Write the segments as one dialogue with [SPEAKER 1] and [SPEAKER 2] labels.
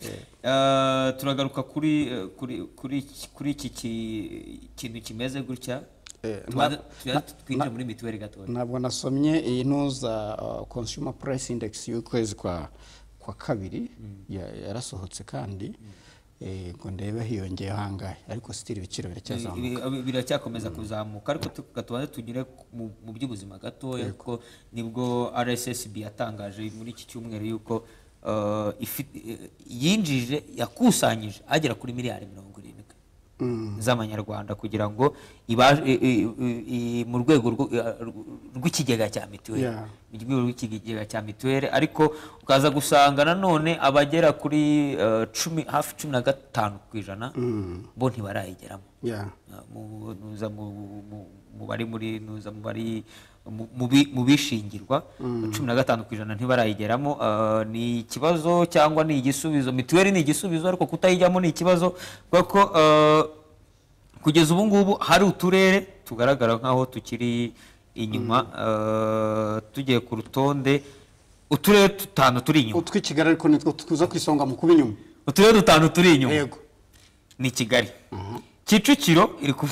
[SPEAKER 1] Eh, turagaruka kuri eh, kuri kuri iki- kuri iki ki- kintu kimeze gutya
[SPEAKER 2] Eh,
[SPEAKER 1] tubanze
[SPEAKER 2] na-
[SPEAKER 1] tubanze
[SPEAKER 2] na-
[SPEAKER 1] twinjire
[SPEAKER 2] na-
[SPEAKER 1] muri mituweli gatoya
[SPEAKER 2] ntabwo nasomye iyi ntuza uh, consumer price index y'ukwezi kwa kwa kabiri ya- yarasohotse kandi eh, ngo ndebe hiyongeyeho angahe ariko sitiri ibiciro biracyazamuka
[SPEAKER 1] Ibi- ibi- biracyakomeza kuzamuka ariko tu- reka tubanze tunyure mu mu by'ubuzima gatoya kuko nibwo rssb yatangaje muri iki cyumweru yuko eh, ifi- eh, yinjije yakusanyije agera kuri miliyari mirongo irindwi z'amanyarwanda kugira ngo iba- i- i- i- i- mu rwego rwo- eh, rw'ikigega cya mituweli
[SPEAKER 2] Yeah.
[SPEAKER 1] mu rwego rw'ikigega cya mituweli ariko ukaza gusanga nanone abagera kuri eh, cumi hafi cumi na gatanu ku ijana bo ntibarayigeramo
[SPEAKER 2] Yeah.
[SPEAKER 1] Uh, mu- nuza mu- mu- mu bari muri nuza mu bari mu- mu bi- mu bishingirwa cumi na gatanu ku ijana ntibarayigeramo Uh, ni ikibazo cyangwa ni igisubizo mituweli ni igisubizo ariko kutayijyamo ni ikibazo kubera ko uh, kugeza ubu ngubu hari uturere tugaragara nk'aho tukiri inyuma Uh, tugiye ku rutonde uturere dutanu turi inyuma
[SPEAKER 2] utwikigali ariko nitwo tuza ku isonga mu kuba inyuma
[SPEAKER 1] uturere dutanu turi inyuma
[SPEAKER 2] yego
[SPEAKER 1] ni kigali kicukiro iri ku-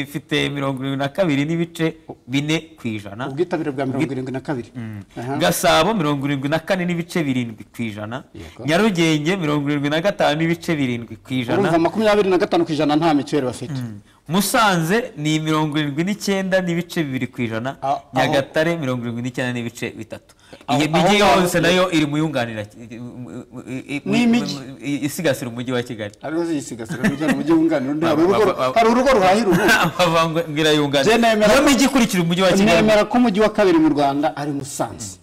[SPEAKER 1] ifite mirongo irindwi na kabiri n'ibice bine ku ijana
[SPEAKER 2] ubwitabire bwa mirongo irindwi na kabiri Aha.
[SPEAKER 1] gasabo mirongo irindwi na kane n'ibice birindwi ku ijana
[SPEAKER 2] Yego.
[SPEAKER 1] nyarugenge mirongo irindwi na gatanu n'ibice birindwi ku
[SPEAKER 2] urumva
[SPEAKER 1] ijana
[SPEAKER 2] makumyabiri na gatanu ku ijana nta mituweli bafite
[SPEAKER 1] musanze ni mirongo irindwi n'icyenda n'ibice bibiri ku ijana
[SPEAKER 2] A- aho-
[SPEAKER 1] nyagatare mirongo irindwi n'icyenda n'ibice bitatu
[SPEAKER 2] Aho-
[SPEAKER 1] iyi mijyi
[SPEAKER 2] aho-
[SPEAKER 1] yose nayo iri mu yunganira
[SPEAKER 2] Ni imijyi.
[SPEAKER 1] isigasira umujyi wa kigali
[SPEAKER 2] hariho ziyisigasira kugira ngo ujye wunganira undi hari
[SPEAKER 1] Ba- ba-
[SPEAKER 2] urugo
[SPEAKER 1] ba-
[SPEAKER 2] hari urugo ruhahira urugo
[SPEAKER 1] abavangwira yunganira
[SPEAKER 2] Je nemera-
[SPEAKER 1] niyo mijyi ikurikira umujyi wa kigali
[SPEAKER 2] nemera ko umujyi wa kabiri mu rwanda ari musanze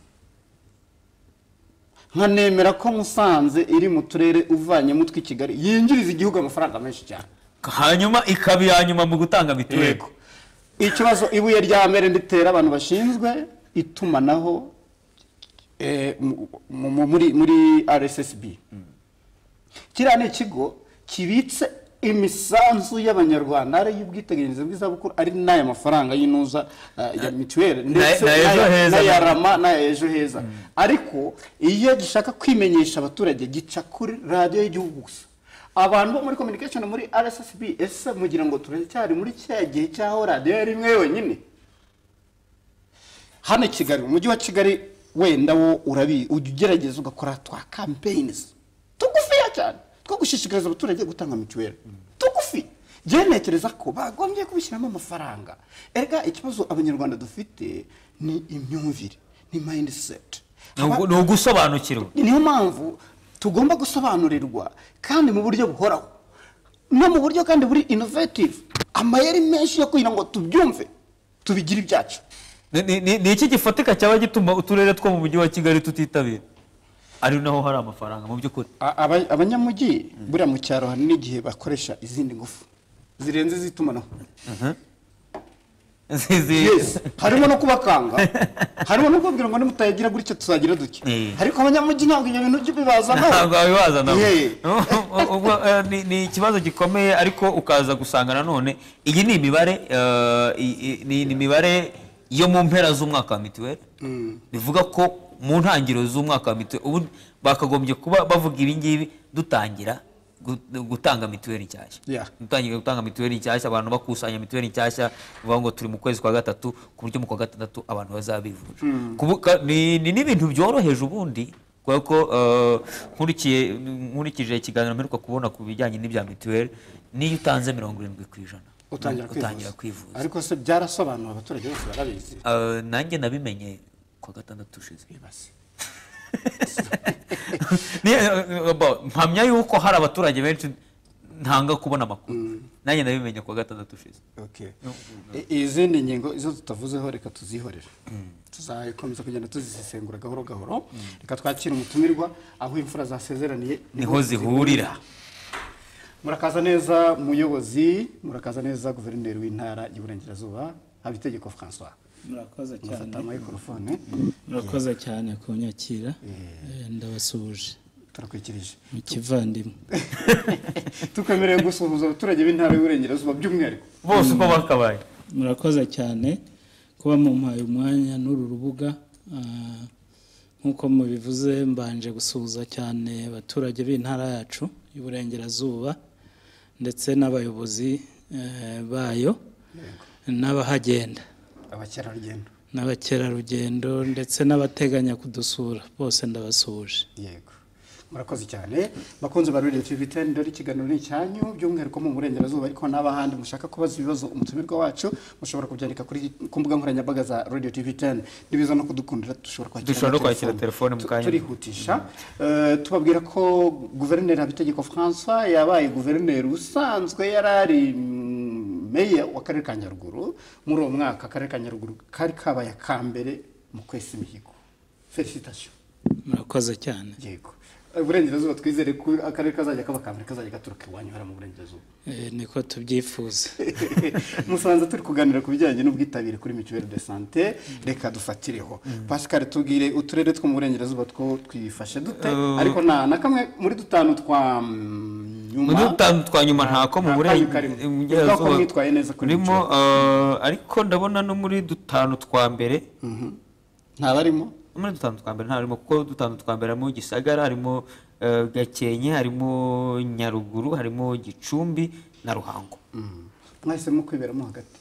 [SPEAKER 2] nkanemera ko musanze iri mu turere uvanyemo utw'ikigali yinjiriza igihugu amafaranga menshi cyane
[SPEAKER 1] hanyuma ikaba iya nyuma mu gutanga mituweli
[SPEAKER 2] yego ikibazo ibuye rya mbere nditera abantu bashinzwe itumanaho eh, mu- mu- mu- muri muri rssb kiriya ni ikigo kibitse imisanzu y'abanyarwanda ari iy'ubwiteganyirize bw'izabukuru ari n'aya mafaranga y'intuza eh, ya mituweli ndetse
[SPEAKER 1] na Ejo
[SPEAKER 2] n'aya-
[SPEAKER 1] Heza.
[SPEAKER 2] n'aya rama n'aya ejo heza ariko iyo gishaka kwimenyesha abaturage gica kuri radiyo y'igihugu gusa abantu bo muri communication muri rssb ese mugira ngo turacyari muri cya gihe cy'aho radiyo yari imwe yonyine hano i kigali umujyi wa kigali wenda wo urabi ujya ugerageza ugakora twa campaigns tugufiya cyane two gushishikariza abaturage gutanga mituweli tugufi njyewe ntekereza ko bagombye kubishyiramo amafaranga erega ikibazo abanyarwanda dufite ni imyumvire ni mindset
[SPEAKER 1] Ni ugu- ni ugusobanukirwa
[SPEAKER 2] niyo mpamvu tugomba gusobanurirwa kandi mu buryo buhoraho no mu buryo kandi buri innovative amayeri menshi yo kugira ngo tubyumve tubigire ibyacu
[SPEAKER 1] Ni- ni- ni ni iki gifatika cyaba gituma uturere two mu mujyi wa kigali tutitabira ari naho hari amafaranga mu by'ukuri
[SPEAKER 2] A- aba- abanyamujyi buriya mu cyaro hari n'igihe bakoresha izindi ngufu zirenze iz'itumanaho
[SPEAKER 1] Zizi-
[SPEAKER 2] Yes, harimo no kubakanga harimo no kubabwira ngo nimutayagira gutya tuzagira dutya
[SPEAKER 1] Eh.
[SPEAKER 2] ariko abanyamujyi ntabwo ibyo bintu byo bibazanaho
[SPEAKER 1] ntabwo wabibazana
[SPEAKER 2] Yeah.
[SPEAKER 1] ni ikibazo gikomeye ariko ukaza gusanga nanone iyi ni imibare eh, i- i- ni ni imibare yo mu mpera z'umwaka wa mituweli bivuga ko mu ntangiriro z'umwaka wa mituweli ubu bakagombye kuba bavuga ibi ngibi dutangira gu- gutanga mituweli nshyashya
[SPEAKER 2] Yeah.
[SPEAKER 1] dutangira gutanga mituweli nshyashya abantu bakusanya mituweli nshyashya bivuga ngo turi mu kwezi kwa gatatu ku buryo mu kwa gatandatu abantu bazabivuje Kubu- ka- ni ni n'ibintu byoroheje ubundi kubera ko eh, nkurikiye nkurikije ikiganiro mperuka kubona ku bijyanye n'ibya mituweli niyo utanze mirongo irindwi ku ijana
[SPEAKER 2] utangira
[SPEAKER 1] utangira
[SPEAKER 2] kwivuza
[SPEAKER 1] kwivuza
[SPEAKER 2] ariko se byarasobanuwe abaturage bose barabizi
[SPEAKER 1] Eh, nanjye nabimenye ku wa gatandatu ushize
[SPEAKER 2] Basi.
[SPEAKER 1] Ni- eh, bo, mpamya yuko hari abaturage benshi ntanga kubona amakuru nanjye nabimenye ku wa gatandatu ushize
[SPEAKER 2] Okay. I- izindi ngingo izo tutavuzeho reka tuzihorere tuzakomeza kugenda tuzisesengura gahoro gahoro reka twakire umutumirwa aho imfura zasezeraniye
[SPEAKER 1] niho zihurira
[SPEAKER 2] murakaza neza muyobozi murakaza neza guverineri w'intara y'uburengerazuba habitegeko françois
[SPEAKER 3] murakoze cyane
[SPEAKER 2] mufata mayikorofone
[SPEAKER 3] murakoze cyane kunyakira Eh, ndabasuhuje
[SPEAKER 2] turakwikirije
[SPEAKER 3] mu kivandimwe
[SPEAKER 2] tukwemerewe gusuhuza abaturage b'intara y'uburengerazuba by'umwihariko
[SPEAKER 1] bose uko bakabaye
[SPEAKER 3] murakoze cyane kuba mumpaye umwanya n'uru rubuga ah, nko nk'uko mubivuze mbanje gusuhuza cyane abaturage b'intara yacu y'uburengerazuba ndetse n'abayobozi eh, bayo n'abahagenda
[SPEAKER 2] abakerarugendo
[SPEAKER 3] n'abakerarugendo ndetse n'abateganya kudusura bose ndabasuhuje
[SPEAKER 2] yego murakoze cyane bakunze barurire tv ten dore ikiganiro ni icyanyu by'umwihariko mu burengerazuba ariko n'abahandi mushaka kubaza ibibazo umutumirwa wacu mushobora kubyandika kuri ku mbuga nkoranyambaga za radio tv ten nibiza no kudukundira dushobora kwakira
[SPEAKER 1] Dushobora
[SPEAKER 2] na
[SPEAKER 1] no kwakira telefone mu
[SPEAKER 2] Tu-
[SPEAKER 1] kanya.
[SPEAKER 2] turihutisha Eh, tubabwira ko guverineri habitegeko françois yabaye guverineri usanzwe yari ari mm, meya w'akarere ka nyaruguru muri uwo mwaka akarere ka nyaruguru kari kabaye aka mbere mu kwesa imihigo felicitation
[SPEAKER 3] murakoze cyane
[SPEAKER 2] yego uburengerazuba twizere ko akarere kazajya kaba akambere kazajya gaturuka iwanyu hariya mu burengerazuba
[SPEAKER 3] Eh, niko tubyifuza
[SPEAKER 2] musanze turi kuganira ku bijyanye n'ubwitabire kuri mituweli de sante reka dufatireho pascal tubwire uturere two mu burengerazuba two twifashe dute
[SPEAKER 1] Eh,
[SPEAKER 2] ariko nta na kamwe muri dutanu twa mm,
[SPEAKER 1] mu
[SPEAKER 2] nyuma
[SPEAKER 1] dutanu twa nyuma ntako mu
[SPEAKER 2] nta kanyu karimo. Bivuga ko mwitwaye neza kuri
[SPEAKER 1] burengerazuba urimo ariko ndabona no muri dutanu twa mbere
[SPEAKER 2] ntabarimo
[SPEAKER 1] muri dutanu twa mbere nta harimo kuko dutanu twa mbere harimo gisagara harimo eh, gakenke harimo nyaruguru harimo gicumbi na ruhango
[SPEAKER 2] mwahisemo kwiberamo hagati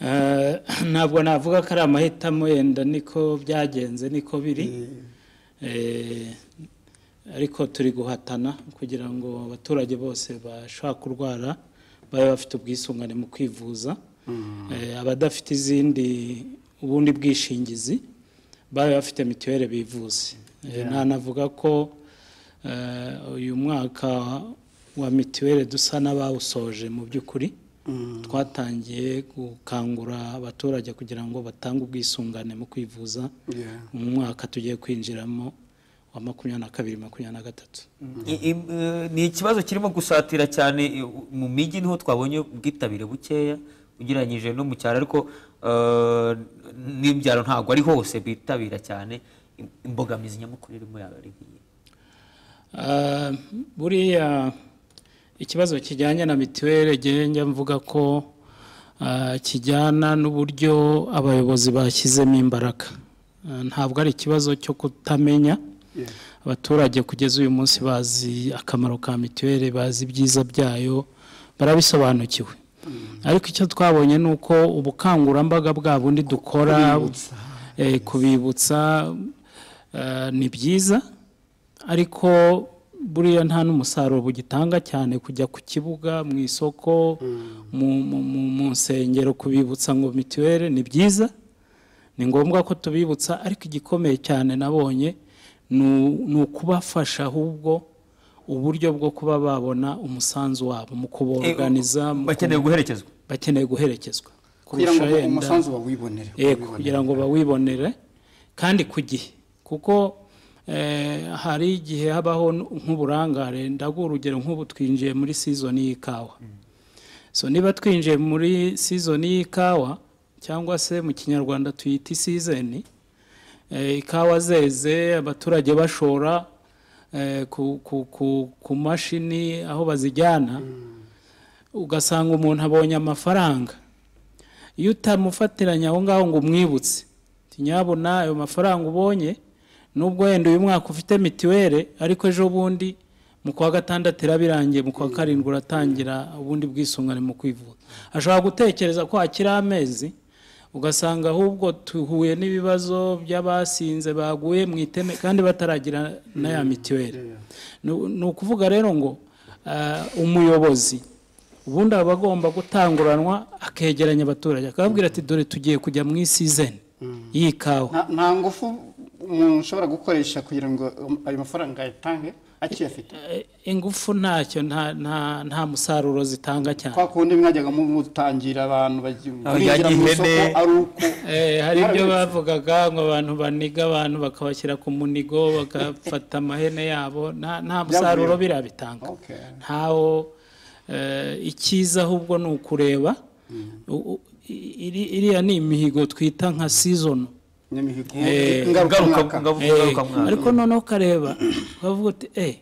[SPEAKER 3] Eh, ntabwo navuga ko ari amahitamo yenda niko byagenze niko biri Eh, ariko turi guhatana kugira ngo abaturage bose bashobora kurwara babe bafite ubwisungane mu kwivuza Eh, abadafite izindi ubundi bwishingizi babe bafite mituweli bivuze Eh, ntanavuga ko eh, uyu mwaka wa mituweli dusa n'abawusoje mu by'ukuri twatangiye gukangura abaturage kugira ngo batange ubwisungane mu kwivuza
[SPEAKER 2] Yeah.
[SPEAKER 3] mu mwaka tugiye kwinjiramo wa makumyabiri na kabiri makumyabiri na gatatu
[SPEAKER 1] I- i- eh, ni ikibazo kirimo gusatira cyane eh, mu mijyi niho twabonye ubwitabire bukeya ugereranyije no mu cyaro ariko eh, n'ibyaro ntabwo ari hose bitabira cyane Im- imbogamizi nyamukuru irimo yaba ari nk'iyi
[SPEAKER 3] Ah, buriya ikibazo kijyanye na mituweli njya mvuga ko ah, kijyana n'uburyo abayobozi bashyizemo imbaraga Ah, ntabwo ari ikibazo cyo kutamenya abaturage kugeza uyu munsi bazi akamaro ka mituweli bazi ibyiza byayo barabisobanukiwe ariko icyo twabonye ni uko ubukangurambaga bwa bundi dukora eh, kubibutsa eh, ni byiza ariko buriya nta n'umusaruro bugitanga cyane kujya ku kibuga mu isoko mu, mu, mu, mu nsengero kubibutsa ngo mituweli ni byiza ni ngombwa ko tubibutsa ariko igikomeye cyane nabonye ni- ni ukubafasha ahubwo uburyo bwo kuba babona umusanzu wabo mu kuboganiza mu ku-
[SPEAKER 1] bakeneye guherekezwa
[SPEAKER 3] bakeneye guherekezwa
[SPEAKER 2] kugira ngo
[SPEAKER 3] kurusha yenda-
[SPEAKER 2] umusanzu bawibonere
[SPEAKER 3] Eh, kugira ngo bawibonere kandi ku gihe kuko eh, hari igihe habaho n- nk'uburangare ndaguha urugero nk'ubu twinjiye muri sizoni y'ikawa so niba twinjiye muri sizoni y'ikawa cyangwa se mu kinyarwanda tuyita isizeni eh, ikawa zeze abaturage bashora eh, ku, ku, ku, ku mashini aho bazijyana ugasanga umuntu abonye amafaranga iyo utamufatiranya aho ngaho ngo umwibutse uti nyabuna ayo mafaranga ubonye nubwo wenda uyu mwaka ufite mituweli ariko ejo bundi mu kwa gatandatu irabirangiye mu kwa karindwi uratangira ubundi bwisungane mu kwivuza ashobora gutekereza ko hakiri amezi ugasanga ahubwo tuhuye n'ibibazo by'abasinze baguye mu iteme kandi bataragira na ya mituweli Nu- ni ukuvuga rero ngo ah, umuyobozi ubundi aba agomba gutanguranwa akegeranya abaturage akababwira ati dore tugiye kujya mu isizeni y'ikawa
[SPEAKER 2] Nta- nta ngufu umuntu ushobora gukoresha kugira ngo um, ayo mafaranga ayatange akiyafite
[SPEAKER 3] Eh, ingufu ntacyo nta- nta- nta musaruro zitanga cyane
[SPEAKER 2] kwa kundi mwajyaga mutangira abantu bagiye
[SPEAKER 1] Abajyanye
[SPEAKER 2] mu isoko
[SPEAKER 1] ihene.
[SPEAKER 2] ari uko
[SPEAKER 3] Eh, hari ibyo
[SPEAKER 2] Yarabiretse.
[SPEAKER 3] bavugaga ngo abantu baniga abantu bakabashyira ku munigo bagafata amahene yabo nta nta musaruro biriya bitanga
[SPEAKER 2] Okay.
[SPEAKER 3] ntawo eh, icyiza ahubwo ni ukureba U- u- i- iri- iriya ni imihigo twita nka season
[SPEAKER 2] nyamihigo
[SPEAKER 3] Eh,
[SPEAKER 1] ngaruka
[SPEAKER 2] ngarukamwaka
[SPEAKER 1] ngaruka-
[SPEAKER 3] Eh,
[SPEAKER 1] ngarukamwaka
[SPEAKER 3] ariko noneho ukareba ukavuga uti eh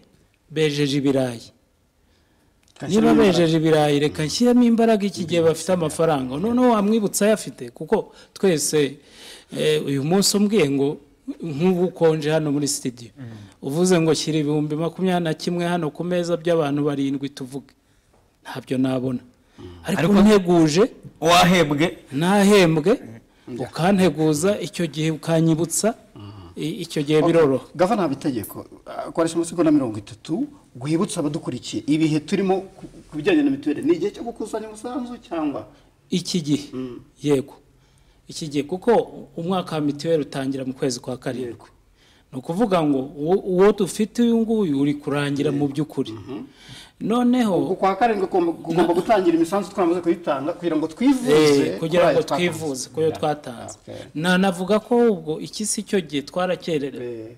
[SPEAKER 3] bejeje ibirayi niba
[SPEAKER 2] Gashyiramo
[SPEAKER 3] bejeje ibirayi reka nshyiremo imbaraga iki gihe bafite amafaranga noneho wamwibutsa ayafite kuko twese eh, uyu munsi umbwiye ngo nk'ubukonje hano muri sitidiyo uvuze ngo shyira ibihumbi makumyabiri na kimwe hano ku meza by'abantu barindwi tuvuge ntabyo nabona ariko nteguje
[SPEAKER 1] wahembwe
[SPEAKER 3] nahembwe ukanteguza icyo gihe ukanyibutsa i- icyo gihe biroroha
[SPEAKER 2] gava nta bitegeko koresha amasegonda mirongo itatu rwibutsa abadukurikiye ibihe turimo ku- ku bijyanye na mituweli ni igihe cyo gukusanya umusanzu cyangwa
[SPEAKER 3] iki gihe yego iki gihe kuko umwaka wa mituweli utangira mu kwezi kwa karindwi ni ukuvuga ngo uwo- uwo dufite uyu nguyu uri kurangira mu by'ukuri noneho
[SPEAKER 2] Uku kwa karindwi ugomba- ugomba gutangira imisanzu twamaze kuyitanga kugira ngo twivuze
[SPEAKER 3] Eh, kugira
[SPEAKER 2] kuri
[SPEAKER 3] ngo
[SPEAKER 2] ayo twatanze.
[SPEAKER 3] twivuze ku yo twatanze
[SPEAKER 2] Okay.
[SPEAKER 3] nanavuga ko ubwo iki si cyo gihe twarakererewe
[SPEAKER 2] Eh,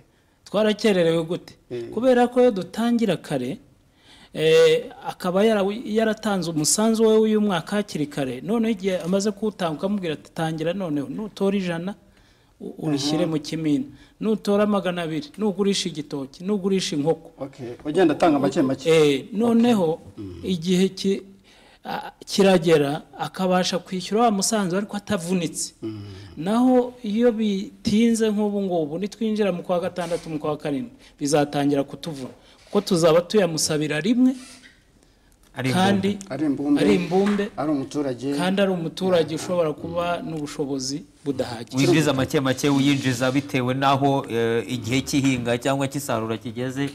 [SPEAKER 3] twarakererewe gute
[SPEAKER 2] Eh.
[SPEAKER 3] kubera ko iyo dutangira kare eh, akaba yara- yaratanze umusanzu we w'uyu mwaka hakiri kare noneho igihe amaze kuwutanga ukamubwira ati tangira noneho nutora ijana u- urishyire mu kimina nutora magana abiri nugurisha igitoki nugurisha inkoko
[SPEAKER 2] okay. ugenda atanga make make
[SPEAKER 3] Eh, noneho igihe ki- a- kiragera akabasha kwishyura wa musanzu ariko atavunitse naho iyo bitinze nk'ubu ngubu nitwinjira mu kwa gatandatu mu kwa karindwi bizatangira kutuvuna kuko tuzaba tuyamusabira rimwe
[SPEAKER 1] ari
[SPEAKER 3] kandi
[SPEAKER 2] ari imbumbe
[SPEAKER 3] ari imbumbe
[SPEAKER 2] ari umuturage
[SPEAKER 3] kandi ari umuturage ushobora kuba n'ubushobozi budahagije
[SPEAKER 1] winjiza make make uyinjiza bitewe n'aho eh, igihe cy'ihinga cyangwa cy'isarura kigeze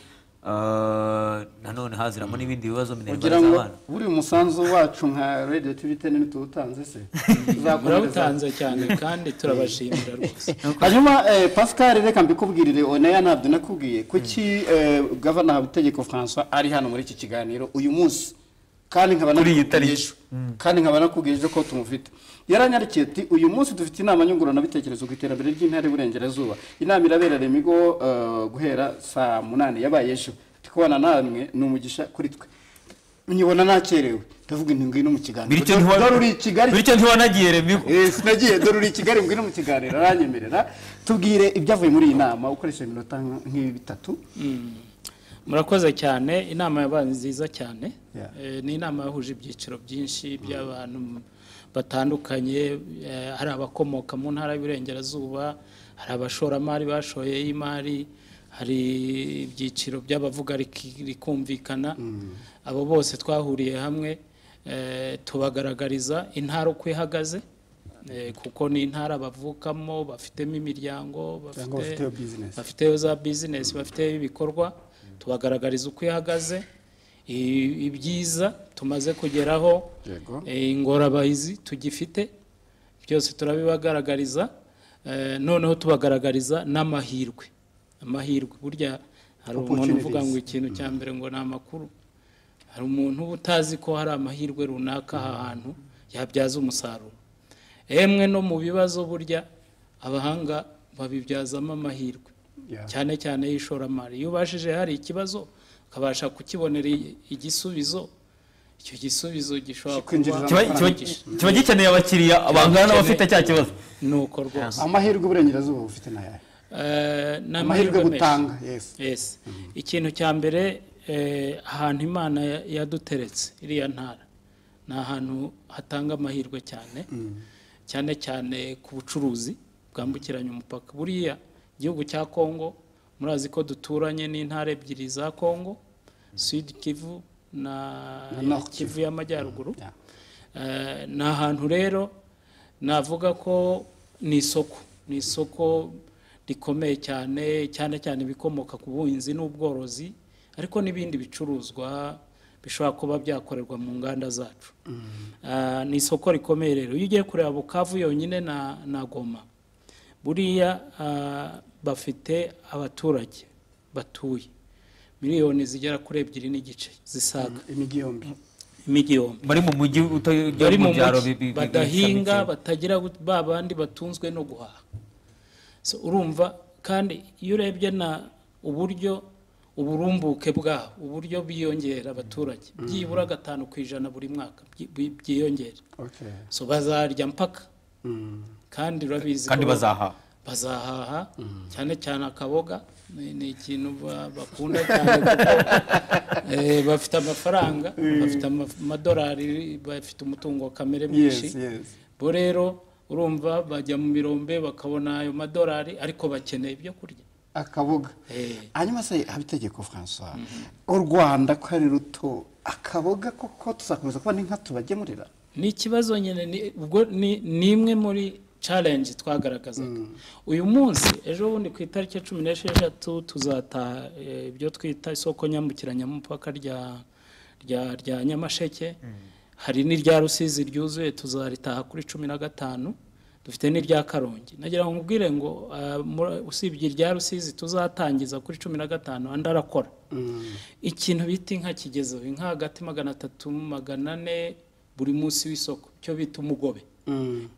[SPEAKER 1] eh, nanone haziramo n'ibindi bibazo minerivare
[SPEAKER 2] ugira ngo
[SPEAKER 1] z'abana
[SPEAKER 2] buri musanzu wacu nka radio tv ten nituwutanze se tuzakomereza
[SPEAKER 3] murawutanze cyane kandi turabashimira rwose
[SPEAKER 2] hanyuma eh, pascal reka mbikubwirire oneya ntabyo nakubwiye kuki eh, gavana habitegeko françois ari hano muri iki kiganiro uyu munsi kandi nkaba
[SPEAKER 1] Kuri iyi
[SPEAKER 2] nakubwiye
[SPEAKER 1] tariki.
[SPEAKER 2] ejo. kandi nkaba nakubwiye ejo ko tumufite yaranyarikiye ati uyu munsi dufite inama nyunguranabitekerezo ku iterambere ry'intara y'uburengerazuba inama iraberera imigo eh, guhera saa munani yabaye ejo Ndi kubana namwe ni umugisha kuri twe nyibona nakerewe ndavuga inti ngwino mu kiganiro
[SPEAKER 1] bityo
[SPEAKER 2] Dore-
[SPEAKER 1] ntiwa-
[SPEAKER 2] dore uri i kigali
[SPEAKER 1] bityo ntiwanagiye remigo
[SPEAKER 2] Eh, sinagiye dore uri i kigali mbwira mu kiganiro aranyemerera tubwire ibyavuye muri iyi nama ukoresheje iminota nk- nk'ibitatu
[SPEAKER 3] murakoze cyane inama yabaye nziza cyane
[SPEAKER 2] Yeah.
[SPEAKER 3] Eh, ni inama yahuje ibyiciro byinshi by'abantu batandukanye eh, hari abakomoka mu ntara y'uburengerazuba hari abashoramari bashoye imari hari ibyiciro by'abavuga riki- rikumvikana abo bose twahuriye hamwe eh, tubagaragariza intara uko ihagaze eh, kuko ni intara bavukamo bafitemo imiryango
[SPEAKER 2] cyangwa bafite business
[SPEAKER 3] bafite za bizinesi bafite ibikorwa tubagaragariza uko ihagaze i- ibyiza tumaze kugeraho
[SPEAKER 2] yego
[SPEAKER 3] eh, ingorabahizi tugifite byose turabibagaragariza eh, noneho tubagaragariza n'amahirwe amahirwe burya hari umuntu uvuga ngo ikintu cya mbere ngo ni amakuru hari umuntu uba utazi ko hari amahirwe runaka aha hantu yabyaza umusaruro emwe no mu bibazo burya abahanga babibyazamo amahirwe
[SPEAKER 2] Yeah.
[SPEAKER 3] cyane cyane y'ishoramari iyo ubashije hari ikibazo ukabasha kukibonera i- igisubizo icyo gisubizo gishobora
[SPEAKER 2] Kikwinjiriza
[SPEAKER 3] kuba
[SPEAKER 1] kiba kiba- kiba gikeneye abakiriya abangana n'abafite cya kibazo
[SPEAKER 3] ni uko rwose
[SPEAKER 2] amahirwe uburengerazuba bufite n'ayahe
[SPEAKER 3] Eh, ni
[SPEAKER 2] amahirwe
[SPEAKER 3] amahirwe menshi
[SPEAKER 2] butanga yes
[SPEAKER 3] Yes. ikintu cya mbere eh, ahantu imana ya- yaduteretse iriya ntara ni ahantu hatanga amahirwe cyane cyane cyane ku bucuruzi bwambukiranya umupaka buriya igihugu cya kongo murazi ko duturanye n'intara ebyiri za kongo sud kivu na
[SPEAKER 2] Na Nord Kivu.
[SPEAKER 3] kivu y'amajyaruguru
[SPEAKER 2] Yeah.
[SPEAKER 3] Eh, ni ahantu rero navuga ko ni isoko ni isoko rikomeye cyane cyane cyane ibikomoka ku buhinzi n'ubworozi ariko n'ibindi bicuruzwa bishobora kuba byakorerwa mu nganda zacu Ah, ni isoko rikomeye rero iyo ugiye kureba bukavu yonyine na, na goma buriya ah, bafite abaturage batuye miliyoni zigera kuri ebyiri n'igice zisaga
[SPEAKER 2] imigi yombi
[SPEAKER 3] imijyi yombi
[SPEAKER 1] bari mu mujyi utajya
[SPEAKER 3] bari
[SPEAKER 1] mu
[SPEAKER 3] mu
[SPEAKER 1] byaro
[SPEAKER 3] mujyi,
[SPEAKER 1] bi- bi- bi-
[SPEAKER 3] badahinga
[SPEAKER 1] bishamikiye.
[SPEAKER 3] batagira gut- ba bandi batunzwe no guhaha So, urumva kandi iyo urebye na uburyo uburumbuke bwabo uburyo biyongera abaturage byibura gatanu ku ijana buri mwaka byi- byi- byiyongera
[SPEAKER 2] okay
[SPEAKER 3] so bazarya mpaka kandi urabizi
[SPEAKER 1] kandi
[SPEAKER 3] ko
[SPEAKER 1] bazahaha
[SPEAKER 3] bazahaha cyane cyane akaboga ni ni ikintu ba- bakunda cyane kuko eh, bafite amafaranga bafite ama- amadolari bafite umutungo kamere
[SPEAKER 2] yes
[SPEAKER 3] mwinshi
[SPEAKER 2] yes
[SPEAKER 3] bo rero urumva bajya mu birombe bakabona ayo madolari ariko bakeneye ibyo kurya
[SPEAKER 2] akaboga
[SPEAKER 3] Eh.
[SPEAKER 2] hanyuma se habitegeko francois u rwanda ko ari ruto akaboga koko tuzakomeza kuba n'inka tubagemurira
[SPEAKER 3] ni ikibazo nyine ni- ubwo ni ni imwe muri challenge twagaragazaga uyu munsi ejo bundi ku itariki ya cumi n'esheshatu tuzataha eh, ibyo twita isoko nyambukiranyamupaka rya rya rya nyamasheke hari n'irya rusizi ryuzuye tuzaritaha kuri cumi na gatanu dufite n'irya karongi nagira ngo nkubwire ngo ah, muri- usibye irya rusizi tuzatangiza kuri cumi na gatanu andi arakora ikintu bita inka kigezeho inka hagati magana atatu magana ane buri munsi w'isoko cyo bita umugobe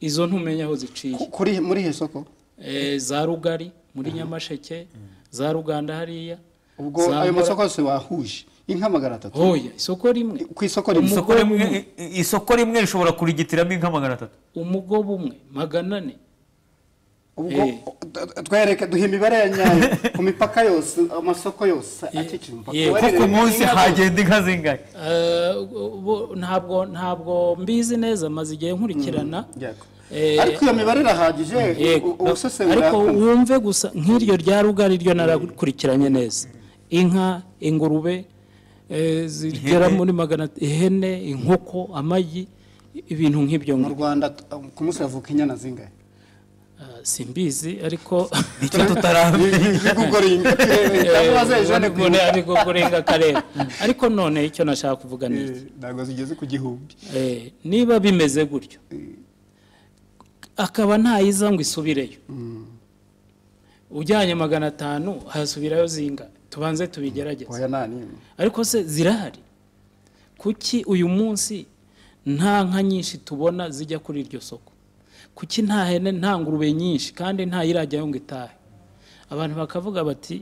[SPEAKER 3] izo ntumenya aho ziciye
[SPEAKER 2] Ku- kuri muri iyo soko
[SPEAKER 3] Eh, za rugari muri nyamasheke za ruganda hariya
[SPEAKER 2] ubwo
[SPEAKER 3] za
[SPEAKER 2] ayo
[SPEAKER 3] Ngora-
[SPEAKER 2] masoko yose wahuje inka magana atatu
[SPEAKER 3] hoya isoko rimwe
[SPEAKER 2] ku isoko rimwe
[SPEAKER 1] isoko rimwe isoko rimwe rishobora kurigitiramo inka magana atatu
[SPEAKER 3] umugobe umwe magana ane
[SPEAKER 2] ubwo
[SPEAKER 3] Eh.
[SPEAKER 2] t- twereke duha imibare ya nyayo ku mipaka yose amasoko yose
[SPEAKER 3] Eh,
[SPEAKER 2] akikije umupaka
[SPEAKER 3] yeah.
[SPEAKER 1] ko
[SPEAKER 2] Werekere
[SPEAKER 1] ku munsi
[SPEAKER 2] inka zose.
[SPEAKER 1] hagenda inka zingana
[SPEAKER 3] Eh, ubu- ntabwo ntabwo mbizi neza maze igihe nkurikirana
[SPEAKER 2] Yego.
[SPEAKER 3] Eh,
[SPEAKER 2] ariko iyo mibare irahagije
[SPEAKER 3] Yego.
[SPEAKER 2] u- ubusesengura
[SPEAKER 3] ariko wumve gusa nk'iryo rya rugari ryo narakurikiranye neza inka ingurube eh, zigera
[SPEAKER 1] Ihene.
[SPEAKER 3] muri magana ihene inkoko amagi ibintu nk'ibyo
[SPEAKER 2] mu rwanda t- ku munsi havuka inyana zingahe
[SPEAKER 3] Ah, simbizi ariko
[SPEAKER 1] icyo tutaramenya
[SPEAKER 2] bigugoreye ingati cyangwa wazaje hano
[SPEAKER 3] ubone ariko kurenga akarere ariko none icyo nashaka kuvuga ni iki
[SPEAKER 2] ntabwo zigeze ku gihumbi
[SPEAKER 3] Eh, niba bimeze gutyo akaba ntayiza ngo isubireyo ujyanye magana atanu hasubirayo zinga tubanze tubigerageze
[SPEAKER 2] oya nta n'imwe
[SPEAKER 3] ariko se zirahari kuki uyu munsi nta nka nyinshi tubona zijya kuri iryo soko kuki nta hene nta ngurube nyinshi kandi nta yirajyayo ngo itahe abantu bakavuga bati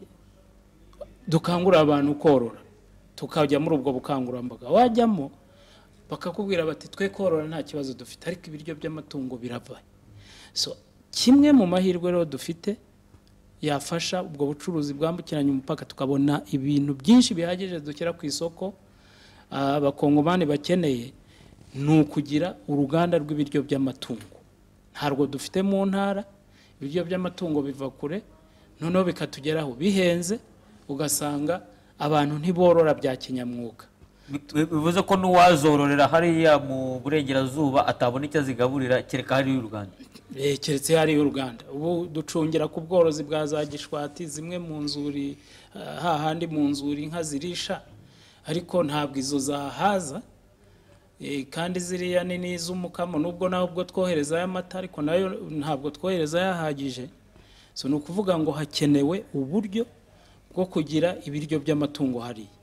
[SPEAKER 3] dukangurira abantu korora tukajya muri ubwo bukangurambaga wajyamo bakakubwira bati twe korora nta kibazo dufite ariko ibiryo by'amatungo birava so kimwe mu mahirwe rero dufite yafasha ubwo bucuruzi bwambukiranya umupaka tukabona ibintu byinshi bihagije dushyira ku isoko ah, abakongomani bakeneye ni ukugira uruganda rw'ibiryo by'amatungo ntabwo dufite mu ntara ibiryo by'amatungo biva kure noneho bikatugeraho bihenze ugasanga abantu ntiborora bya kinyamwuga
[SPEAKER 1] bivuze ko n'uwazororera hariya mu burengerazuba atabona icyo azigaburira kereka hariya i rwanda
[SPEAKER 3] Eh, keretse hari uruganda ubu ducungira ku bworozi bwa za gishwati zimwe mu nzuri ah, hahandi mu nzuri inka zirisha ariko ntabwo izo zahaza Eh, kandi ziriya ni n'iz'umukamo nubwo nabwo twohereza y'amata ariko nayo ntabwo twohereza yahagije so ni ukuvuga ngo hakenewe uburyo bwo kugira ibiryo by'amatungo hariya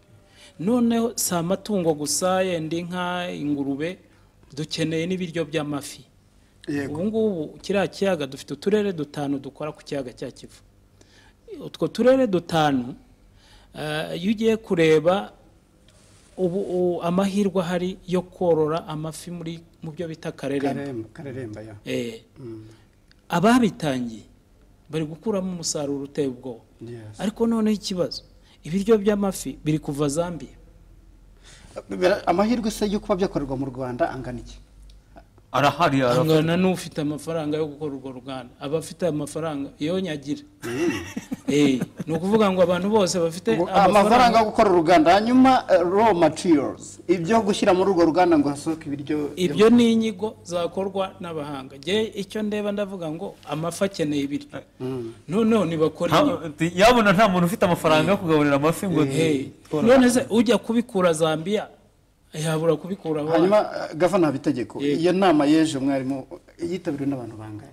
[SPEAKER 3] noneho si amatungo gusa yenda inka ingurube dukeneye n'ibiryo by'amafi ubu ngubu kiriya kiyaga dufite uturere dutanu dukora ku kiyaga cya kivu utwo turere dutanu eh, iyo ugiye kureba ubu u- amahirwe ahari yo korora amafi muri mu byo bita kareremba
[SPEAKER 2] Karemba- kareremba ya
[SPEAKER 3] Eh, ababitangiye bari gukuramo umusaruro uteye ubwoba
[SPEAKER 2] Yes.
[SPEAKER 3] ariko noneho ikibazo ibiryo by'amafi biri kuva zambia
[SPEAKER 2] Bira- amahirwe se yo kuba byakorerwa mu rwanda angana iki
[SPEAKER 1] arahari arahari
[SPEAKER 3] angana n'ufite amafaranga yo gukora urwo ruganda abafite amafaranga iyo nyagira Eh, ni ukuvuga ngo abantu bose bafite
[SPEAKER 2] Ngo amafaranga yo gukora uruganda hanyuma eh, raw materials ibyo gushyira muri urwo ruganda ngo hasohoke ibiryo
[SPEAKER 3] ibyo ni inyigo zakorwa n'abahanga nge icyo ndeba ndavuga ngo amafi akeneye ibiryo noneho ntibakora
[SPEAKER 1] Nta-
[SPEAKER 3] inyigo
[SPEAKER 1] yabona nta muntu ufite amafaranga yo kugaburira amafi ngo
[SPEAKER 3] Eh, none se ujya kubikura zambia yabura kubikura aho
[SPEAKER 2] hanyuma eh, gavana habitegeko
[SPEAKER 3] Yego.
[SPEAKER 2] iyo nama y'ejo mwarimu yitabiriwe n'abantu bangahe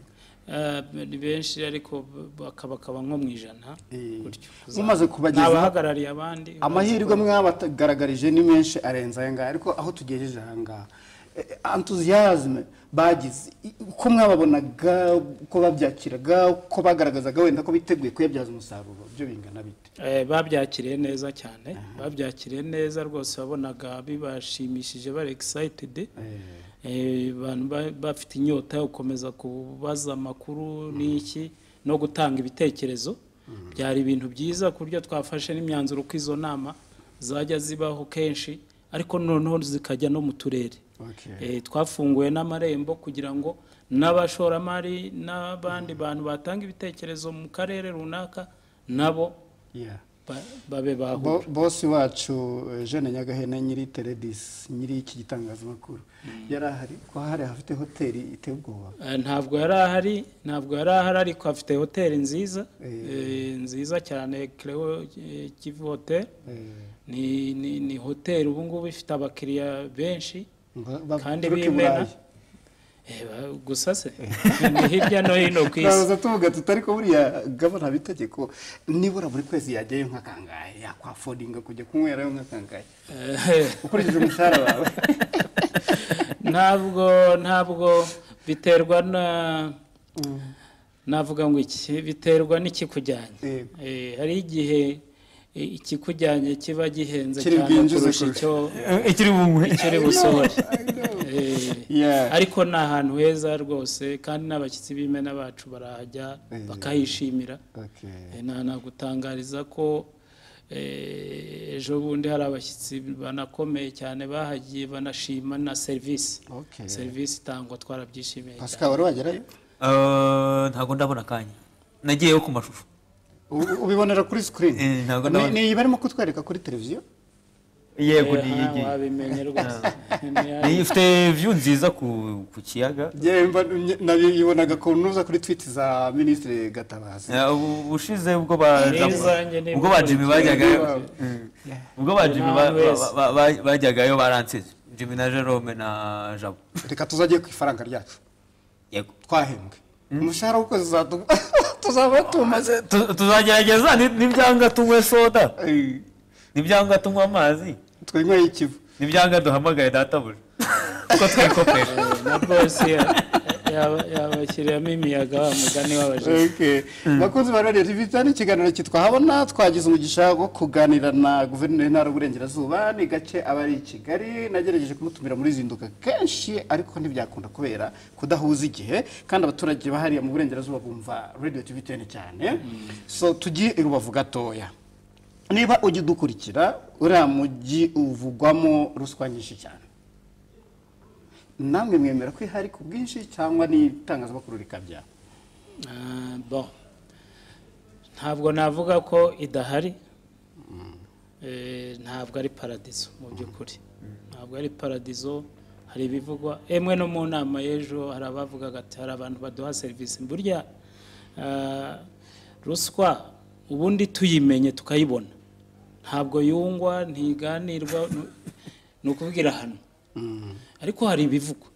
[SPEAKER 3] Eh, ni benshi ariko bakabakaba nko mu ijana
[SPEAKER 2] Eh,
[SPEAKER 3] gutyo
[SPEAKER 2] mumaze kubagezaho-
[SPEAKER 3] abahagarariye abandi
[SPEAKER 2] amahirwe mwabagaragarije ni menshi arenze aya ngaya ariko aho tugejeje aha ngaha eh, enthusiasme bagize i- uko mwababonaga uko babyakiraga uko bagaragazaga wenda ko biteguye kuyabyaza umusaruro byo bingana bite
[SPEAKER 3] Eh, babyakiriye neza cyane babyakiriye neza rwose wabonaga bibashimishije bari excited Eh, abantu ba- bafite inyota yo gukomeza kubaza amakuru n'iki no gutanga ibitekerezo byari ibintu byiza ku buryo twafashe n'imyanzuro ko izo nama zajya zibaho kenshi ariko noneho zikajya no mu turere
[SPEAKER 2] Okay.
[SPEAKER 3] Eh, twafunguye n'amarembo kugira ngo n'abashoramari n'abandi bantu batanga ibitekerezo mu karere runaka nabo
[SPEAKER 2] Yeah.
[SPEAKER 3] ba- babe bahura
[SPEAKER 2] Bo- bosi wacu eh, Jeanne Nyagahene nyiri Teledis nyiri iki gitangazamakuru yari ahari ko hari hafite hoteli iteye ubwoba
[SPEAKER 3] Eh, ntabwo yari ahari ntabwo yari ahari ariko afite hoteli nziza
[SPEAKER 2] Eh.
[SPEAKER 3] eh, nziza cyane Creole eh, Kivu Hotel
[SPEAKER 2] Eh,
[SPEAKER 3] ni ni- ni hoteli ubu ngubu ifite abakiriya benshi
[SPEAKER 2] ba- ba-
[SPEAKER 3] kandi
[SPEAKER 2] baturuka i
[SPEAKER 3] bimena
[SPEAKER 2] Burayi.
[SPEAKER 3] Eh, ba- gusa se ni hirya no hino ku isi
[SPEAKER 2] turaza tuvuga tutari ko buriya gabana bitegeko nibura buri kwezi yajyayo nka kangahe yakwafodinga kujya kunywerayo nka kangahe
[SPEAKER 3] Eh,
[SPEAKER 2] ukurikije umushahara wawe
[SPEAKER 3] ntabwo ntabwo biterwa na navuga ngo iki biterwa n'ikikujyanye
[SPEAKER 2] Eh.
[SPEAKER 3] Eh, hari igihe eh, ikikujyanye kiba gihenze
[SPEAKER 2] Kiri
[SPEAKER 3] cyane
[SPEAKER 2] bwinjize
[SPEAKER 3] kurusha
[SPEAKER 2] kure.
[SPEAKER 3] icyo
[SPEAKER 1] ikiri bumwe
[SPEAKER 3] kiri busohore
[SPEAKER 2] I know.
[SPEAKER 3] Eh,
[SPEAKER 2] Yeah.
[SPEAKER 3] ariko ni ahantu heza rwose kandi n'abashyitsi b'imena bacu barahajya
[SPEAKER 2] Eh.
[SPEAKER 3] bakahishimira
[SPEAKER 2] Okay.
[SPEAKER 3] Eh, na- nagutangariza ko eh, ejo bundi hari abashyitsi banakomeye cyane bahagiye banashima na serivisi
[SPEAKER 2] Okay.
[SPEAKER 3] serivisi itangwa twarabyishimiye cyane.
[SPEAKER 2] Pascal wari wagerayo
[SPEAKER 1] Eh, ntabwo ndabona akanya nagiyeyo ku mashusho
[SPEAKER 2] U- ubibonera kuri screen
[SPEAKER 1] Eh, ntabwo
[SPEAKER 2] Ni-
[SPEAKER 1] ndabona-
[SPEAKER 2] ni barimo kutwereka kuri televiziyo
[SPEAKER 1] yego
[SPEAKER 3] Eh, ha,
[SPEAKER 1] niyigiye
[SPEAKER 3] wabimenye rwose
[SPEAKER 1] Niyi ifite view nziza ku ku kiyaga
[SPEAKER 2] yemba nabibonaga ku ntuza kuri twiti za minisitiri gatabazi
[SPEAKER 1] Eh, ubu- ubushize ubwo ba
[SPEAKER 3] Ni izanjye, ni
[SPEAKER 1] ubwo ba
[SPEAKER 3] imvura.
[SPEAKER 1] Jimmy bajyagayo
[SPEAKER 2] Ni
[SPEAKER 1] Mm. ubwo ba Jimmy ba-
[SPEAKER 3] Nta wese.
[SPEAKER 1] ba- ba- bajyagayo baransize Jimmy na Jerome na Jabo
[SPEAKER 2] reka tuzajye ku ifaranga ryacu
[SPEAKER 1] yego
[SPEAKER 2] twahembwe umushahara w'ukwezi uzadu- tuzaba tumaze
[SPEAKER 1] Tu- tuzagerageza ni- nibyanga tunywe soda
[SPEAKER 2] Eh,
[SPEAKER 1] nibyanga tunywe amazi
[SPEAKER 2] twinyweye ikivu
[SPEAKER 1] nibyanga duhamagaye databuja kuko twikopera
[SPEAKER 3] na bose yabashyiriyemo imiyaga wa mugani w'abajeje
[SPEAKER 2] Okay. bakunzi ba radiyo tv cyane ikiganiro cyitwa habona twagize umugisha wo kuganira na guverineri w'intara y'uburengerazuba ni gace aba ari i kigali nagerageje kumutumira muri zinduka kenshi ariko ntibyakunda kubera kudahuza igihe kandi abaturage bahariye mu burengerazuba bumva radiyo tv cyane cyane so tugiye i rubavu gatoya niba ujya udukurikira uriya mujyi uvugwamo ruswa nyinshi cyane namwe mwemera ko ihari ku bwinshi cyangwa n'itangazamakuru rikabya
[SPEAKER 3] Ah, bon ntabwo navuga ko idahari Eh, ntabwo ari paradizo mu by'ukuri ntabwo ari paradizo hari ibivugwa emwe no mu nama y'ejo hari abavugaga ati hari abantu baduha serivisi burya ah, ruswa ubundi tuyimenye tukayibona ntabwo yungwa ntiganirwa ni- ni ukubwira hano ariko hari ibivugwa